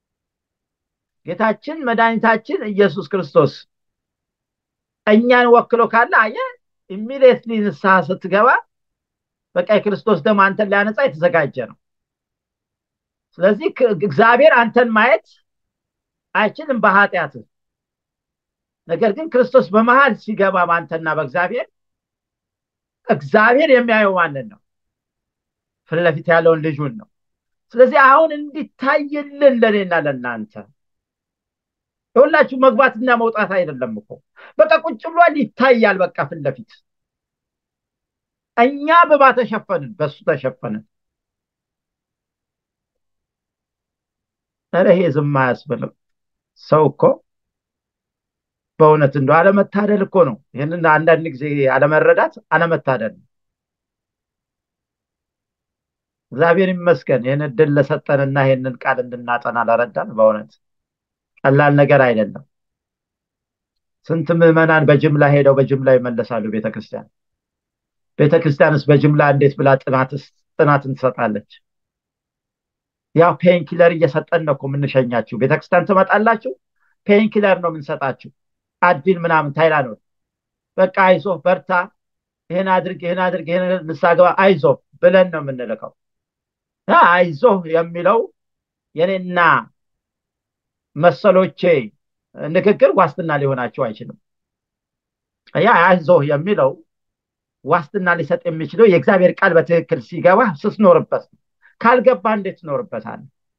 ጌታችን መድኃኒታችን ኢየሱስ ክርስቶስ እኛን ወክሎ ካለ አየ ኢሚዲየትሊ ንስሐ ስትገባ በቃ የክርስቶስ ደም አንተን ሊያነጻ የተዘጋጀ ነው ስለዚህ እግዚአብሔር አንተን ማየት አይችልም በኃጢአት ነገር ግን ክርስቶስ በመሀል ሲገባ በአንተና በእግዚአብሔር እግዚአብሔር የሚያየው ማንን ነው ፊት ለፊት ያለውን ልጁን ነው። ስለዚህ አሁን እንዲታይልን ለእኔና ለእናንተ የሁላችሁ መግባትና መውጣት አይደለም እኮ በቃ ቁጭ ብሏል፣ ይታያል። በቃ ፊት ለፊት እኛ በባ ተሸፈንን፣ በሱ ተሸፈንን። ኧረ ይሄ ዝም አያስብልም። ሰው እኮ በእውነት እንደው አለመታደል እኮ ነው። ይህንን አንዳንድ ጊዜ አለመረዳት አለመታደል ነው። እግዚአብሔር ይመስገን ይህን እድል ለሰጠንና ይህንን ቃል እንድናጠና ለረዳን። በእውነት ቀላል ነገር አይደለም። ስንት ምዕመናን በጅምላ ሄደው በጅምላ ይመለሳሉ ቤተክርስቲያን። ቤተክርስቲያንስ በጅምላ እንዴት ብላ ጥናትን ትሰጣለች? ያው ፔንኪለር እየሰጠን ነው እኮ የምንሸኛችሁ። ቤተክርስቲያን ትመጣላችሁ፣ ፔንኪለር ነው የምንሰጣችሁ። አዲን ምናምን ታይላኖል በቃ አይዞ በርታ፣ ይህን አድርግ፣ ይህን አድርግ፣ ይህን ንስሓ ግባ፣ አይዞ ብለን ነው የምንልከው። አይዞ የሚለው የኔና መሰሎቼ ንግግር ዋስትና ሊሆናቸው አይችልም። ያ አይዞ የሚለው ዋስትና ሊሰጥ የሚችለው የእግዚአብሔር ቃል በትክክል ሲገባ ስትኖርበት ነው። ካልገባ እንዴት ትኖርበታል?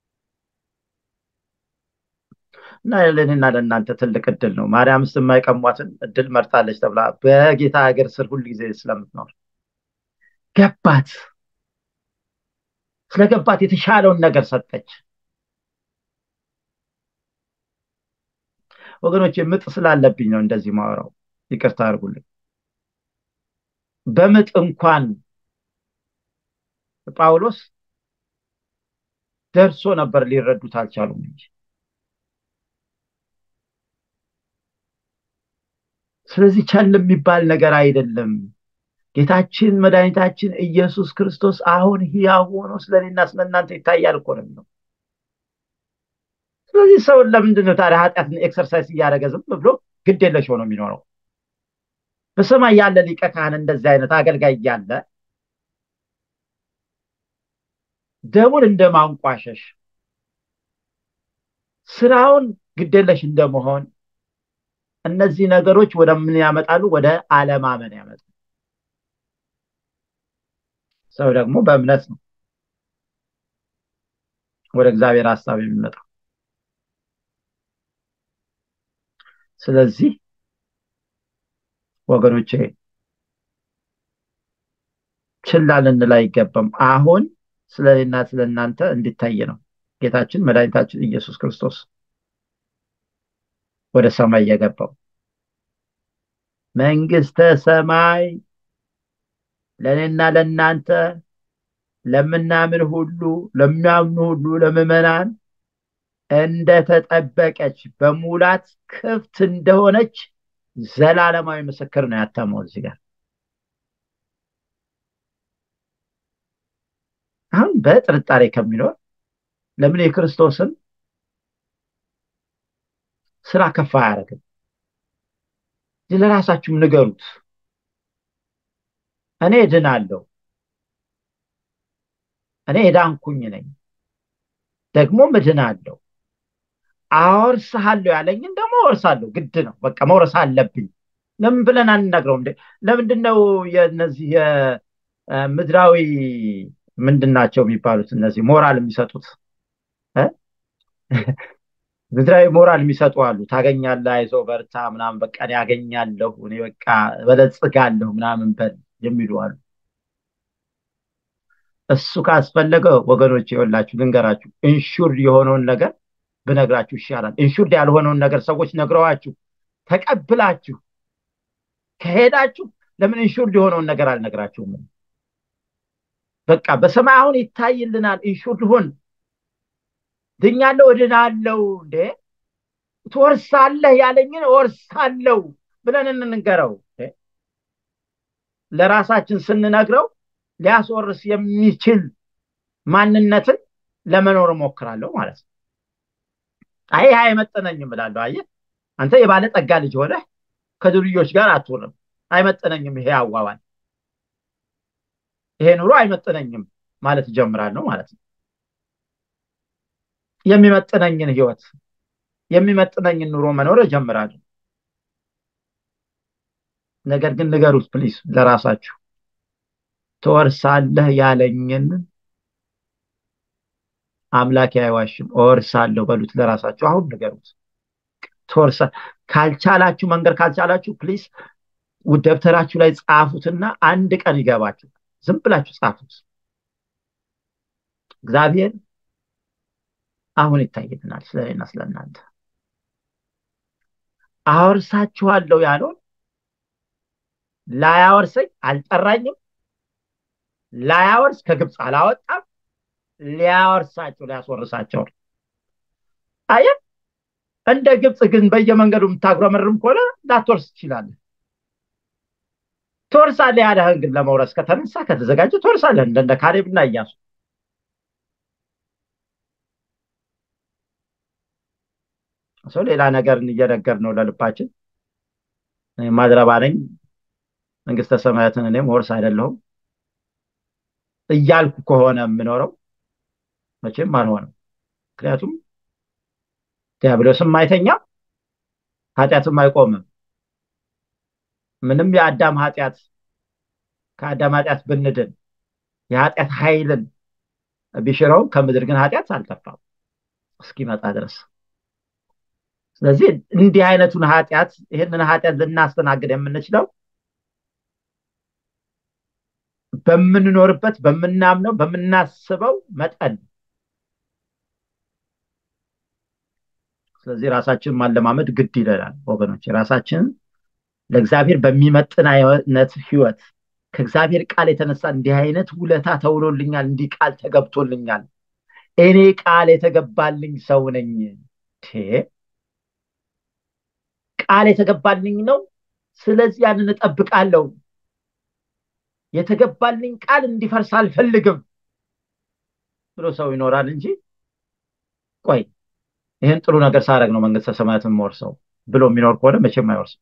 እና ለእኔና ለእናንተ ትልቅ እድል ነው። ማርያምስ የማይቀሟትን እድል መርጣለች ተብላ በጌታ ሀገር ስር ሁል ጊዜ ስለምትኖር ገባት። ስለገባት የተሻለውን ነገር ሰጠች። ወገኖች ምጥ ስላለብኝ ነው እንደዚህ ማወራው፣ ይቅርታ አድርጉልኝ። በምጥ እንኳን ጳውሎስ ደርሶ ነበር፣ ሊረዱት አልቻሉም እንጂ ስለዚህ ቸል የሚባል ነገር አይደለም። ጌታችን መድኃኒታችን ኢየሱስ ክርስቶስ አሁን ሕያው ሆኖ ስለኔና ስለእናንተ ይታያል እኮ ነው የሚለው። ስለዚህ ሰውን ለምንድን ነው ታዲያ ኃጢአትን ኤክሰርሳይዝ እያደረገ ዝም ብሎ ግድ የለሽ ሆኖ የሚኖረው? በሰማይ ያለ ሊቀ ካህን እንደዚህ አይነት አገልጋይ እያለ ደሙን እንደ ማንቋሸሽ ስራውን ግዴለሽ እንደመሆን እነዚህ ነገሮች ወደ ምን ያመጣሉ? ወደ አለማመን ያመጣሉ። ሰው ደግሞ በእምነት ነው ወደ እግዚአብሔር ሀሳብ የሚመጣው። ስለዚህ ወገኖቼ ችላ ልንል አይገባም። አሁን ስለ እኔና ስለ እናንተ እንዲታይ ነው ጌታችን መድኃኒታችን ኢየሱስ ክርስቶስ ወደ ሰማይ የገባው። መንግስተ ሰማይ ለእኔና ለእናንተ ለምናምን ሁሉ ለሚያምኑ ሁሉ ለምዕመናን እንደተጠበቀች በሙላት ክፍት እንደሆነች ዘላለማዊ ምስክር ነው ያተመው እዚህ ጋር። አሁን በጥርጣሬ ከሚኖር ለምን የክርስቶስን ስራ ከፍ አያደርግም? ለራሳችሁም ንገሩት። እኔ እድናለሁ፣ እኔ የዳንኩኝ ነኝ፣ ደግሞም እድናለሁ፣ አወርስሃለሁ ያለኝን ደግሞ አወርሳለሁ። ግድ ነው፣ በቃ መውረስ አለብኝ። ለምን ብለን አንነግረውም? ለምንድን ነው የነዚህ የምድራዊ ምንድን ናቸው የሚባሉት እነዚህ ሞራል የሚሰጡት ምድራዊ ሞራል የሚሰጡ አሉ። ታገኛለህ፣ አይዞህ፣ በርታ ምናምን በቃ እኔ ያገኛለሁ፣ እኔ በቃ በለጽጋለሁ ምናምን በል የሚሉ አሉ። እሱ ካስፈለገ ወገኖች የወላችሁ ልንገራችሁ፣ ኢንሹርድ የሆነውን ነገር ብነግራችሁ ይሻላል። ኢንሹርድ ያልሆነውን ነገር ሰዎች ነግረዋችሁ ተቀብላችሁ ከሄዳችሁ ለምን ኢንሹርድ የሆነውን ነገር አልነግራችሁም? በቃ በሰማይ አሁን ይታይልናል። ኢንሹርድ ሁን ድኛለሁ፣ እድናለሁ። እንዴ ትወርሳለህ ያለኝን እወርሳለሁ ብለን እንንገረው። ለራሳችን ስንነግረው ሊያስወርስ የሚችል ማንነትን ለመኖር እሞክራለሁ ማለት ነው። አይ አይመጠነኝም እላለሁ። አየህ አንተ የባለጠጋ ልጅ ሆነህ ከዱርዮች ጋር አትውልም። አይመጠነኝም ይሄ አዋዋል፣ ይሄ ኑሮ አይመጠነኝም ማለት እጀምራለሁ ማለት ነው። የሚመጥነኝን ህይወት የሚመጥነኝን ኑሮ መኖር እጀምራለሁ። ነገር ግን ንገሩት ፕሊስ ለራሳችሁ ትወርሳለህ ያለኝን አምላኬ አይዋሽም እወርሳለሁ በሉት ለራሳችሁ አሁን ንገሩት ትወርሳ ካልቻላችሁ መንገድ ካልቻላችሁ ፕሊስ ደብተራችሁ ላይ ጻፉትና አንድ ቀን ይገባችሁ ዝም ብላችሁ ጻፉት እግዚአብሔር አሁን ይታይልናል ስለኔና ስለእናንተ አወርሳችኋለሁ ያለውን ላያወርሰኝ አልጠራኝም ላያወርስ ከግብፅ አላወጣም ሊያወርሳቸው ሊያስወርሳቸው ነው አየ እንደ ግብፅ ግን በየመንገዱ የምታጉረመርም ከሆነ ላትወርስ ትችላለህ ትወርሳለህ ያለህን ግን ለመውረስ ከተነሳ ከተዘጋጀ ትወርሳለህ እንደነ ካሌብና እያሱ ሰው ሌላ ነገርን እየነገር ነው ለልባችን ማድረባ ነኝ መንግስተ ሰማያትን እኔም ወርስ አይደለሁም እያልኩ ከሆነ የምኖረው መቼም አልሆነም ምክንያቱም ዲያብሎስም አይተኛም ኃጢአትም አይቆምም ምንም የአዳም ኃጢአት ከአዳም ኃጢአት ብንድን የኃጢአት ኃይልን ቢሽረው ከምድር ግን ኃጢአት አልጠፋም እስኪመጣ ድረስ ስለዚህ እንዲህ አይነቱን ኃጢአት ይህንን ኃጢአት ልናስተናግድ የምንችለው በምንኖርበት በምናምነው በምናስበው መጠን ስለዚህ ራሳችንን ማለማመድ ግድ ይለናል ወገኖች ራሳችንን ለእግዚአብሔር በሚመጥን አይነት ህይወት ከእግዚአብሔር ቃል የተነሳ እንዲህ አይነት ውለታ ተውሎልኛል እንዲህ ቃል ተገብቶልኛል እኔ ቃል የተገባልኝ ሰው ነኝ ቃል የተገባልኝ ነው ስለዚህ ያንን እጠብቃለሁ የተገባልኝ ቃል እንዲፈርስ አልፈልግም ብሎ ሰው ይኖራል እንጂ ቆይ ይህን ጥሩ ነገር ሳረግ ነው መንግስተ ሰማያትን የምወርሰው ብሎ የሚኖር ከሆነ መቼም አይወርስም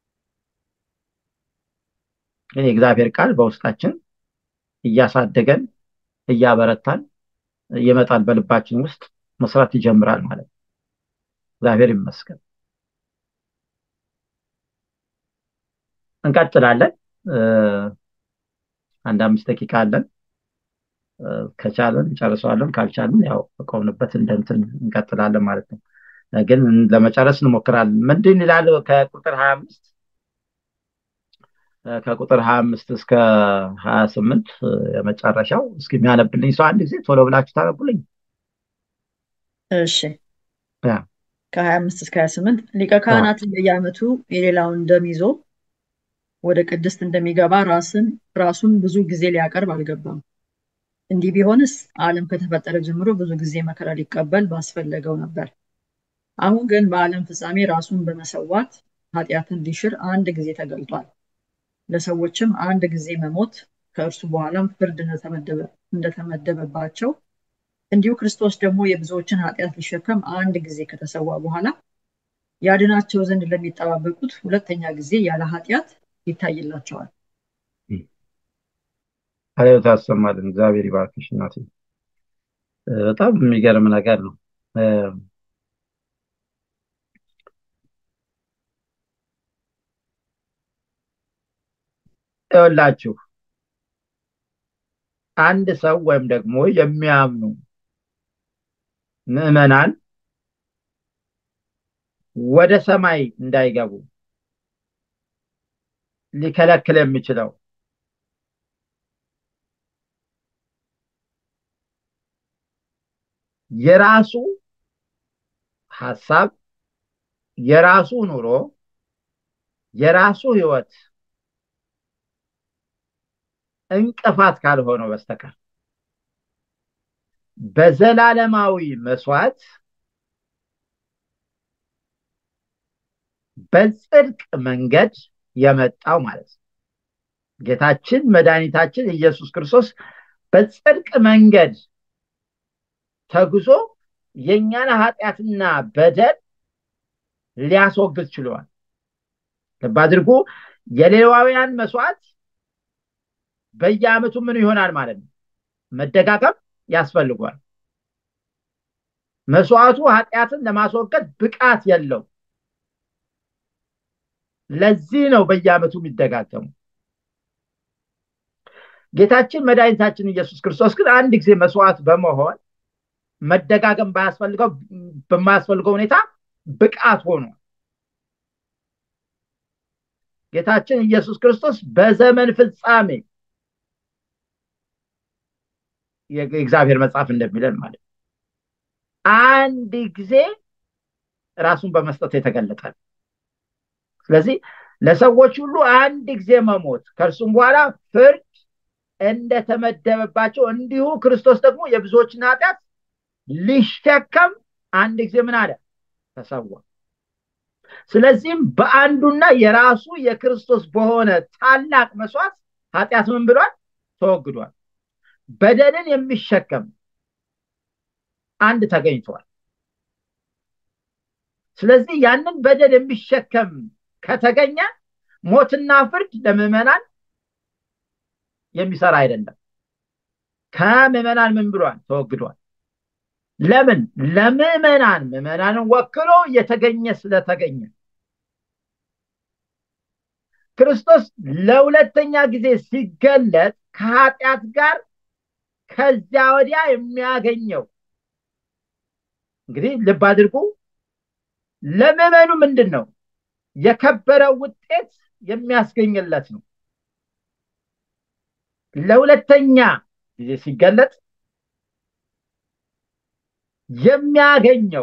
ግን የእግዚአብሔር ቃል በውስጣችን እያሳደገን እያበረታን ይመጣል በልባችን ውስጥ መስራት ይጀምራል ማለት ነው እግዚአብሔር ይመስገን እንቀጥላለን አንድ አምስት ደቂቃ አለን ከቻለን እንጨርሰዋለን ካልቻለን ያው ቆምንበት እንደንትን እንቀጥላለን ማለት ነው ግን ለመጨረስ እንሞክራለን ምንድን ይላል ከቁጥር ሀያ አምስት ከቁጥር ሀያ አምስት እስከ ሀያ ስምንት የመጨረሻው እስኪ የሚያነብልኝ ሰው አንድ ጊዜ ቶሎ ብላችሁ ታነቡልኝ እሺ ከሀያ አምስት እስከ ሀያ ስምንት ሊቀ ካህናት በየአመቱ የሌላውን ደም ይዞ ወደ ቅድስት እንደሚገባ ራስን ራሱን ብዙ ጊዜ ሊያቀርብ አልገባም እንዲህ ቢሆንስ ዓለም ከተፈጠረ ጀምሮ ብዙ ጊዜ መከራ ሊቀበል ባስፈለገው ነበር አሁን ግን በዓለም ፍጻሜ ራሱን በመሰዋት ኃጢአትን ሊሽር አንድ ጊዜ ተገልጧል ለሰዎችም አንድ ጊዜ መሞት ከእርሱ በኋላም ፍርድ እንደተመደበባቸው እንዲሁ ክርስቶስ ደግሞ የብዙዎችን ኃጢአት ሊሸከም አንድ ጊዜ ከተሰዋ በኋላ ያድናቸው ዘንድ ለሚጠባበቁት ሁለተኛ ጊዜ ያለ ኃጢአት ይታይላቸዋል አሬው ታሰማልን እግዚአብሔር ይባርክሽ እናቴ በጣም የሚገርም ነገር ነው ይኸውላችሁ አንድ ሰው ወይም ደግሞ የሚያምኑ ምዕመናን ወደ ሰማይ እንዳይገቡ ሊከለክል የሚችለው የራሱ ሀሳብ የራሱ ኑሮ የራሱ ህይወት እንቅፋት ካልሆነው በስተቀር በዘላለማዊ መስዋዕት በጽድቅ መንገድ የመጣው ማለት ነው ጌታችን መድኃኒታችን ኢየሱስ ክርስቶስ በጽድቅ መንገድ ተጉዞ የእኛን ኃጢአትና በደል ሊያስወግድ ችለዋል ልብ አድርጉ የሌዋውያን መስዋዕት በየአመቱ ምን ይሆናል ማለት ነው መደጋገም ያስፈልጓል መስዋዕቱ ኃጢአትን ለማስወገድ ብቃት የለው ለዚህ ነው በየአመቱ የሚደጋገሙ ጌታችን መድኃኒታችን ኢየሱስ ክርስቶስ ግን አንድ ጊዜ መስዋዕት በመሆን መደጋገም ባያስፈልገው በማያስፈልገው ሁኔታ ብቃት ሆኖ ጌታችን ኢየሱስ ክርስቶስ በዘመን ፍጻሜ የእግዚአብሔር መጽሐፍ እንደሚለን ማለት አንድ ጊዜ ራሱን በመስጠት የተገለጠ ነው። ስለዚህ ለሰዎች ሁሉ አንድ ጊዜ መሞት ከእርሱም በኋላ ፍርድ እንደተመደበባቸው እንዲሁ ክርስቶስ ደግሞ የብዙዎችን ኃጢአት ሊሸከም አንድ ጊዜ ምን አለ ተሰዋ። ስለዚህም በአንዱና የራሱ የክርስቶስ በሆነ ታላቅ መስዋዕት ኃጢአት ምን ብሏል? ተወግዷል። በደልን የሚሸከም አንድ ተገኝቷል። ስለዚህ ያንን በደል የሚሸከም ከተገኘ ሞትና ፍርድ ለምዕመናን የሚሰራ አይደለም። ከምዕመናን ምን ብሏል? ተወግዷል። ለምን? ለምዕመናን ምዕመናንን ወክሎ የተገኘ ስለተገኘ ክርስቶስ ለሁለተኛ ጊዜ ሲገለጥ ከኃጢአት ጋር ከዚያ ወዲያ የሚያገኘው እንግዲህ ልብ አድርጉ። ለምዕመኑ ምንድን ነው? የከበረ ውጤት የሚያስገኝለት ነው። ለሁለተኛ ጊዜ ሲገለጥ የሚያገኘው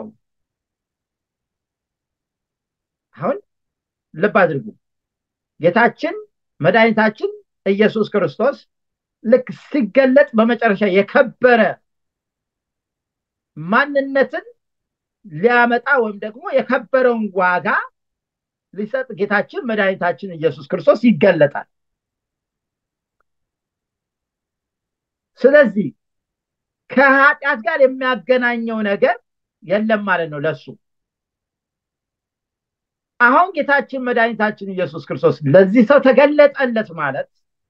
አሁን ልብ አድርጉ። ጌታችን መድኃኒታችን ኢየሱስ ክርስቶስ ልክ ሲገለጥ በመጨረሻ የከበረ ማንነትን ሊያመጣ ወይም ደግሞ የከበረውን ዋጋ ሊሰጥ ጌታችን መድኃኒታችን ኢየሱስ ክርስቶስ ይገለጣል። ስለዚህ ከኃጢአት ጋር የሚያገናኘው ነገር የለም ማለት ነው ለሱ። አሁን ጌታችን መድኃኒታችን ኢየሱስ ክርስቶስ ለዚህ ሰው ተገለጠለት ማለት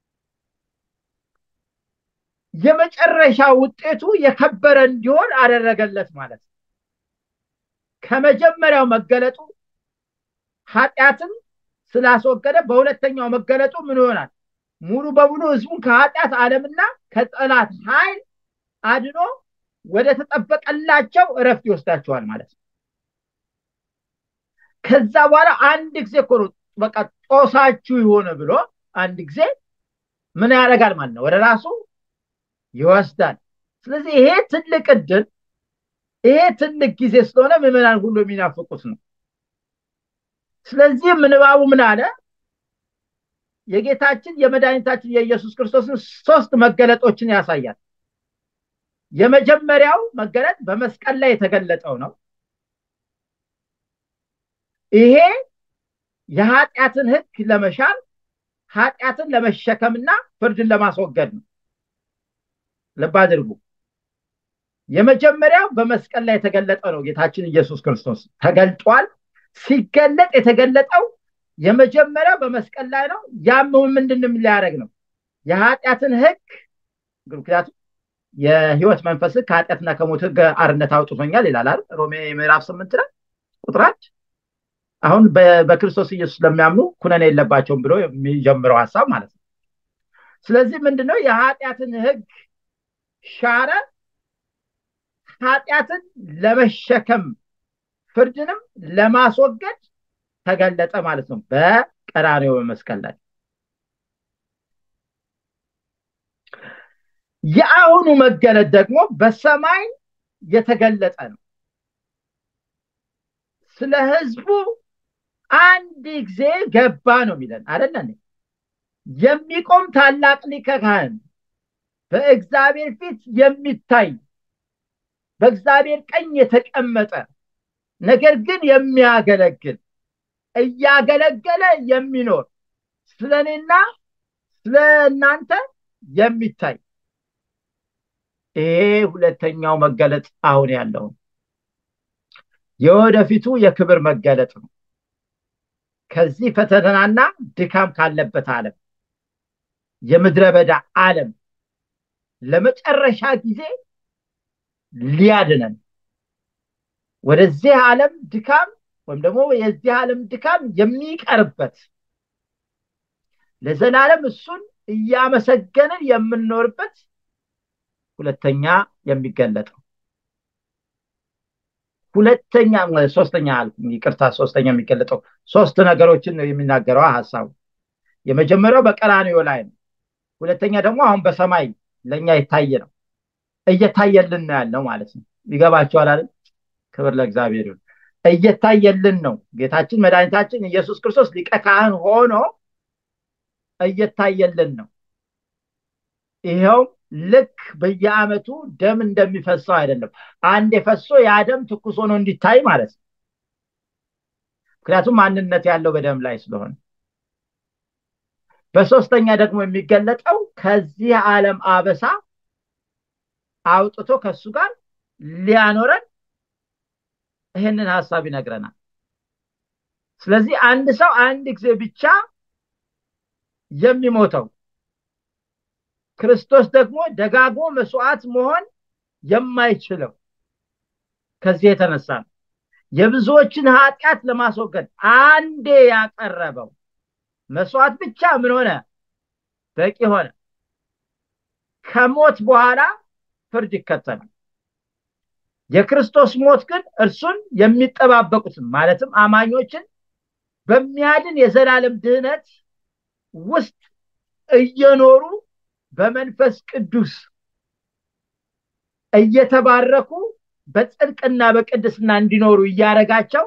የመጨረሻ ውጤቱ የከበረ እንዲሆን አደረገለት ማለት ነው። ከመጀመሪያው መገለጡ ኃጢአትን ስላስወገደ በሁለተኛው መገለጡ ምን ይሆናል? ሙሉ በሙሉ ህዝቡን ከኃጢአት ዓለምና ከጠላት ኃይል አድኖ ወደ ተጠበቀላቸው እረፍት ይወስዳቸዋል ማለት ነው። ከዛ በኋላ አንድ ጊዜ እኮ ነው በቃ ጦሳችሁ ይሆነ ብሎ አንድ ጊዜ ምን ያደርጋል ማለት ነው? ወደ ራሱ ይወስዳል። ስለዚህ ይሄ ትልቅ እድል ይሄ ትልቅ ጊዜ ስለሆነ ምዕመናን ሁሉ የሚናፍቁት ነው። ስለዚህ ምንባቡ ምን አለ? የጌታችን የመድኃኒታችን የኢየሱስ ክርስቶስን ሶስት መገለጦችን ያሳያል። የመጀመሪያው መገለጥ በመስቀል ላይ የተገለጠው ነው። ይሄ የኃጢአትን ህግ ለመሻር ኃጢአትን ለመሸከምና ፍርድን ለማስወገድ ነው። ልብ አድርጉ። የመጀመሪያው በመስቀል ላይ የተገለጠ ነው። ጌታችን ኢየሱስ ክርስቶስ ተገልጧል። ሲገለጥ የተገለጠው የመጀመሪያው በመስቀል ላይ ነው። ያም ምንድን ሊያደርግ ነው? የኃጢአትን ህግ ምክንያቱም የህይወት መንፈስ ከኃጢአትና ከሞት ህግ አርነት አውጥቶኛል ይላል አይደል? ሮሜ ምዕራፍ ስምንት ላይ ቁጥራች አሁን በክርስቶስ ኢየሱስ ለሚያምኑ ኩነኔ የለባቸውም ብሎ የሚጀምረው ሀሳብ ማለት ነው። ስለዚህ ምንድነው የኃጢአትን ህግ ሻረ፣ ኃጢአትን ለመሸከም ፍርድንም ለማስወገድ ተገለጠ ማለት ነው በቀራኔው በመስቀል ላይ። የአሁኑ መገለጥ ደግሞ በሰማይ የተገለጠ ነው። ስለ ህዝቡ አንድ ጊዜ ገባ ነው የሚለን አይደለ? የሚቆም ታላቅ ሊቀ ካህን በእግዚአብሔር ፊት የሚታይ በእግዚአብሔር ቀኝ የተቀመጠ ነገር ግን የሚያገለግል እያገለገለ የሚኖር ስለ እኔና ስለ እናንተ የሚታይ ይሄ ሁለተኛው መገለጥ አሁን ያለው የወደፊቱ የክብር መገለጥ ነው። ከዚህ ፈተናና ድካም ካለበት ዓለም የምድረ በዳ ዓለም ለመጨረሻ ጊዜ ሊያድነን ወደዚህ ዓለም ድካም ወይም ደግሞ የዚህ ዓለም ድካም የሚቀርበት ለዘላለም እሱን እያመሰገንን የምንኖርበት ሁለተኛ የሚገለጠው ሁለተኛ ሶስተኛ ይቅርታ ሶስተኛ የሚገለጠው ሶስት ነገሮችን ነው የሚናገረው ሀሳቡ የመጀመሪያው በቀራንዮ ላይ ነው ሁለተኛ ደግሞ አሁን በሰማይ ለእኛ የታየ ነው እየታየልን ነው ያለው ማለት ነው ይገባቸዋል አይደል ክብር ለእግዚአብሔር ይሁን እየታየልን ነው ጌታችን መድኃኒታችን ኢየሱስ ክርስቶስ ሊቀ ካህን ሆኖ እየታየልን ነው ይኸውም ልክ በየአመቱ ደም እንደሚፈሰው አይደለም አንድ የፈሶ ያ ደም ትኩስ ሆኖ እንዲታይ ማለት ነው ምክንያቱም ማንነት ያለው በደም ላይ ስለሆነ በሶስተኛ ደግሞ የሚገለጠው ከዚህ ዓለም አበሳ አውጥቶ ከሱ ጋር ሊያኖረን ይህንን ሀሳብ ይነግረናል ስለዚህ አንድ ሰው አንድ ጊዜ ብቻ የሚሞተው ክርስቶስ ደግሞ ደጋግሞ መስዋዕት መሆን የማይችለው ከዚህ የተነሳ ነው የብዙዎችን ኃጢአት ለማስወገድ አንዴ ያቀረበው መስዋዕት ብቻ ምን ሆነ በቂ ሆነ ከሞት በኋላ ፍርድ ይከተላል የክርስቶስ ሞት ግን እርሱን የሚጠባበቁትን ማለትም አማኞችን በሚያድን የዘላለም ድህነት ውስጥ እየኖሩ በመንፈስ ቅዱስ እየተባረኩ በጽድቅና በቅድስና እንዲኖሩ እያደረጋቸው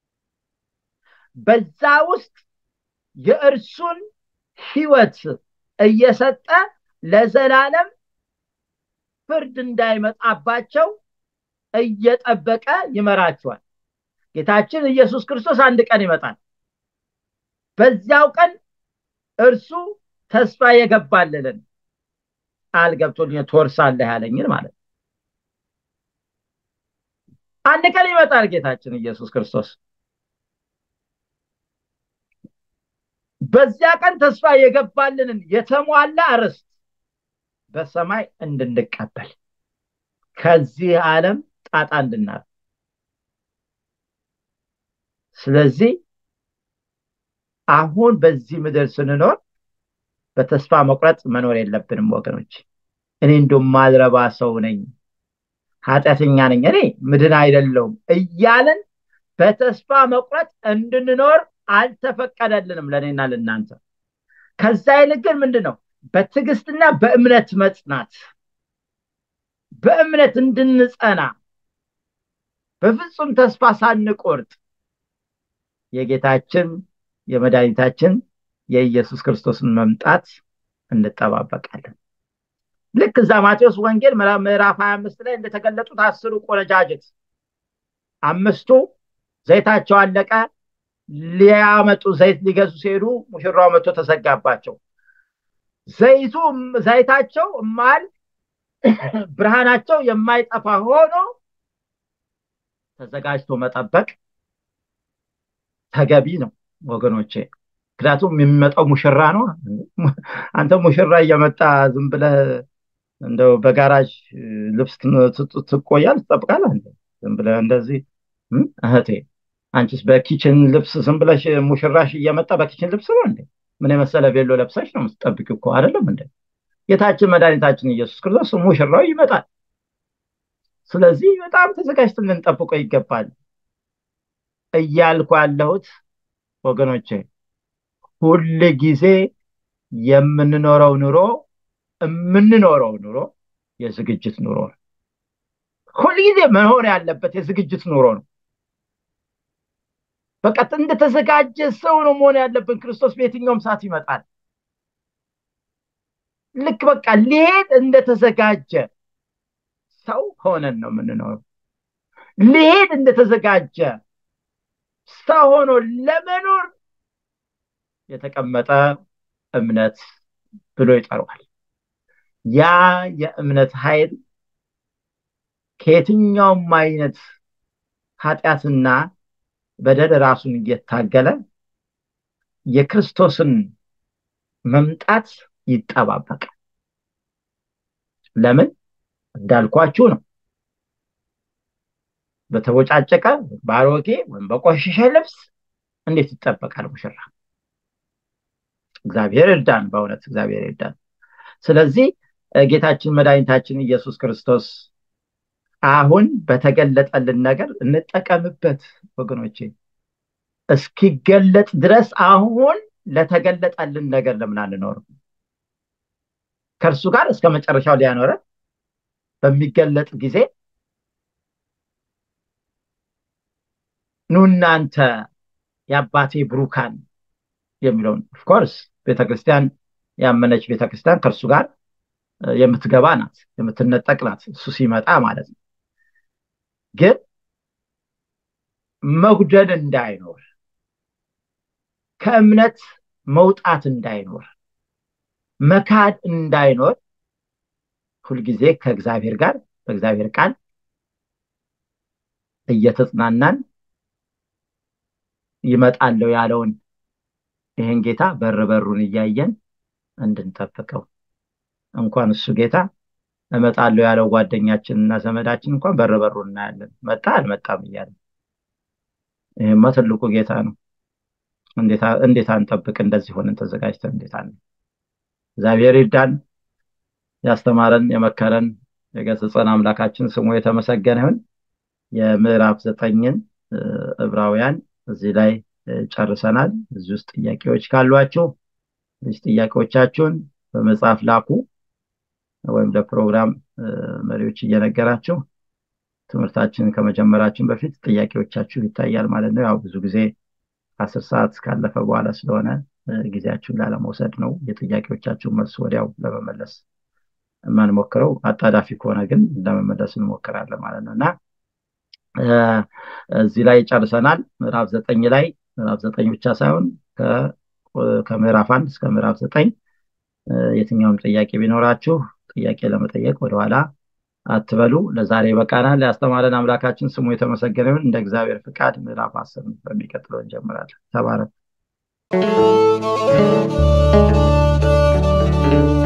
በዛ ውስጥ የእርሱን ህይወት እየሰጠ ለዘላለም ፍርድ እንዳይመጣባቸው እየጠበቀ ይመራቸዋል ጌታችን ኢየሱስ ክርስቶስ አንድ ቀን ይመጣል በዚያው ቀን እርሱ ተስፋ የገባልልን ቃል ገብቶልኝ ትወርሳለህ ያለኝን ማለት አንድ ቀን ይመጣል ጌታችን ኢየሱስ ክርስቶስ በዚያ ቀን ተስፋ የገባልንን የተሟላ ርስት በሰማይ እንድንቀበል ከዚህ ዓለም ጣጣ እንድናር ስለዚህ አሁን በዚህ ምድር ስንኖር በተስፋ መቁረጥ መኖር የለብንም ወገኖች እኔ እንደም ማልረባ ሰው ነኝ ኃጢአተኛ ነኝ እኔ ምድን አይደለውም እያልን በተስፋ መቁረጥ እንድንኖር አልተፈቀደልንም ለእኔና ለእናንተ ከዛ ይልቅ ግን ምንድን ነው በትዕግስትና በእምነት መጽናት በእምነት እንድንጸና በፍጹም ተስፋ ሳንቆርጥ የጌታችን የመድኃኒታችን የኢየሱስ ክርስቶስን መምጣት እንጠባበቃለን ልክ እዛ ማቴዎስ ወንጌል ምዕራፍ 25 ላይ እንደተገለጡት አስሩ ቆነጃጅት አምስቱ ዘይታቸው አለቀ ሊያመጡ ዘይት ሊገዙ ሲሄዱ ሙሽራው መጥቶ ተዘጋባቸው ዘይቱ ዘይታቸው ማል ብርሃናቸው የማይጠፋ ሆኖ ተዘጋጅቶ መጠበቅ ተገቢ ነው ወገኖቼ ምክንያቱም የሚመጣው ሙሽራ ነው አንተ ሙሽራ እየመጣ ዝም ብለህ እንደው በጋራጅ ልብስ ትቆያል ትጠብቃል ዝም ብለህ እንደዚህ እህቴ አንቺስ በኪችን ልብስ ዝም ብለሽ ሙሽራሽ እየመጣ በኪችን ልብስ ነው እንዴ ምን የመሰለ ቬሎ ለብሰሽ ነው የምትጠብቅ እኮ አይደለም እንደ ጌታችን መድኃኒታችን ኢየሱስ ክርስቶስ ሙሽራው ይመጣል ስለዚህ በጣም ተዘጋጅተን ልንጠብቀው ይገባል እያልኩ ያለሁት ወገኖቼ ሁል ጊዜ የምንኖረው ኑሮ የምንኖረው ኑሮ የዝግጅት ኑሮ ነው ሁልጊዜ መሆን ያለበት የዝግጅት ኑሮ ነው በቃ እንደተዘጋጀ ሰው ነው መሆን ያለብን ክርስቶስ በየትኛውም ሰዓት ይመጣል ልክ በቃ ሊሄድ እንደተዘጋጀ ሰው ሆነን ነው የምንኖረው ሊሄድ እንደተዘጋጀ ሰው ሆኖ ለመኖር የተቀመጠ እምነት ብሎ ይጠራዋል ያ የእምነት ኃይል ከየትኛውም አይነት ኃጢአትና በደል ራሱን እየታገለ የክርስቶስን መምጣት ይጠባበቃል ለምን እንዳልኳችሁ ነው በተቦጫጨቀ በአሮጌ ወይም በቆሸሸ ልብስ እንዴት ይጠበቃል ሙሽራ እግዚአብሔር እርዳን በእውነት እግዚአብሔር እርዳን ስለዚህ ጌታችን መድኃኒታችን ኢየሱስ ክርስቶስ አሁን በተገለጠልን ነገር እንጠቀምበት ወገኖቼ እስኪገለጥ ድረስ አሁን ለተገለጠልን ነገር ለምን አንኖርም ከእርሱ ጋር እስከ መጨረሻው ሊያኖረን በሚገለጥ ጊዜ ኑ እናንተ የአባቴ ብሩካን የሚለውን ኦፍኮርስ ቤተክርስቲያን ያመነች ቤተክርስቲያን ከእርሱ ጋር የምትገባ ናት የምትነጠቅ ናት እሱ ሲመጣ ማለት ነው ግን መጉደል እንዳይኖር ከእምነት መውጣት እንዳይኖር መካድ እንዳይኖር ሁልጊዜ ከእግዚአብሔር ጋር በእግዚአብሔር ቃል እየተጽናናን ይመጣለው ያለውን ይህን ጌታ በር በሩን እያየን እንድንጠብቀው እንኳን እሱ ጌታ እመጣለሁ ያለው ጓደኛችን እና ዘመዳችን እንኳን በር በሩ እናያለን መጣ አልመጣም እያለ ይህማ ትልቁ ጌታ ነው እንዴት አንጠብቅ እንደዚህ ሆነን ተዘጋጅተን እንዴት አለ እግዚአብሔር ይርዳን ያስተማረን የመከረን የገሰጸን አምላካችን ስሙ የተመሰገነ ይሁን የምዕራፍ ዘጠኝን ዕብራውያን እዚህ ላይ ጨርሰናል እዚህ ውስጥ ጥያቄዎች ካሏችሁ ጥያቄዎቻችሁን በመጽሐፍ ላኩ ወይም ለፕሮግራም መሪዎች እየነገራችሁ ትምህርታችንን ከመጀመራችን በፊት ጥያቄዎቻችሁ ይታያል ማለት ነው ያው ብዙ ጊዜ አስር ሰዓት ካለፈ በኋላ ስለሆነ ጊዜያችሁን ላለመውሰድ ነው የጥያቄዎቻችሁን መልስ ወዲያው ለመመለስ የማንሞክረው አጣዳፊ ከሆነ ግን ለመመለስ እንሞክራለን ማለት ነው እና እዚህ ላይ ጨርሰናል ምዕራፍ ዘጠኝ ላይ ምዕራፍ ዘጠኝ ብቻ ሳይሆን ከምዕራፍ አንድ እስከ ምዕራፍ ዘጠኝ የትኛውም ጥያቄ ቢኖራችሁ ጥያቄ ለመጠየቅ ወደኋላ አትበሉ ለዛሬ በቃናል ያስተማረን አምላካችን ስሙ የተመሰገነ ይሁን እንደ እግዚአብሔር ፍቃድ ምዕራፍ አስር በሚቀጥለው እንጀምራለን ተባረክ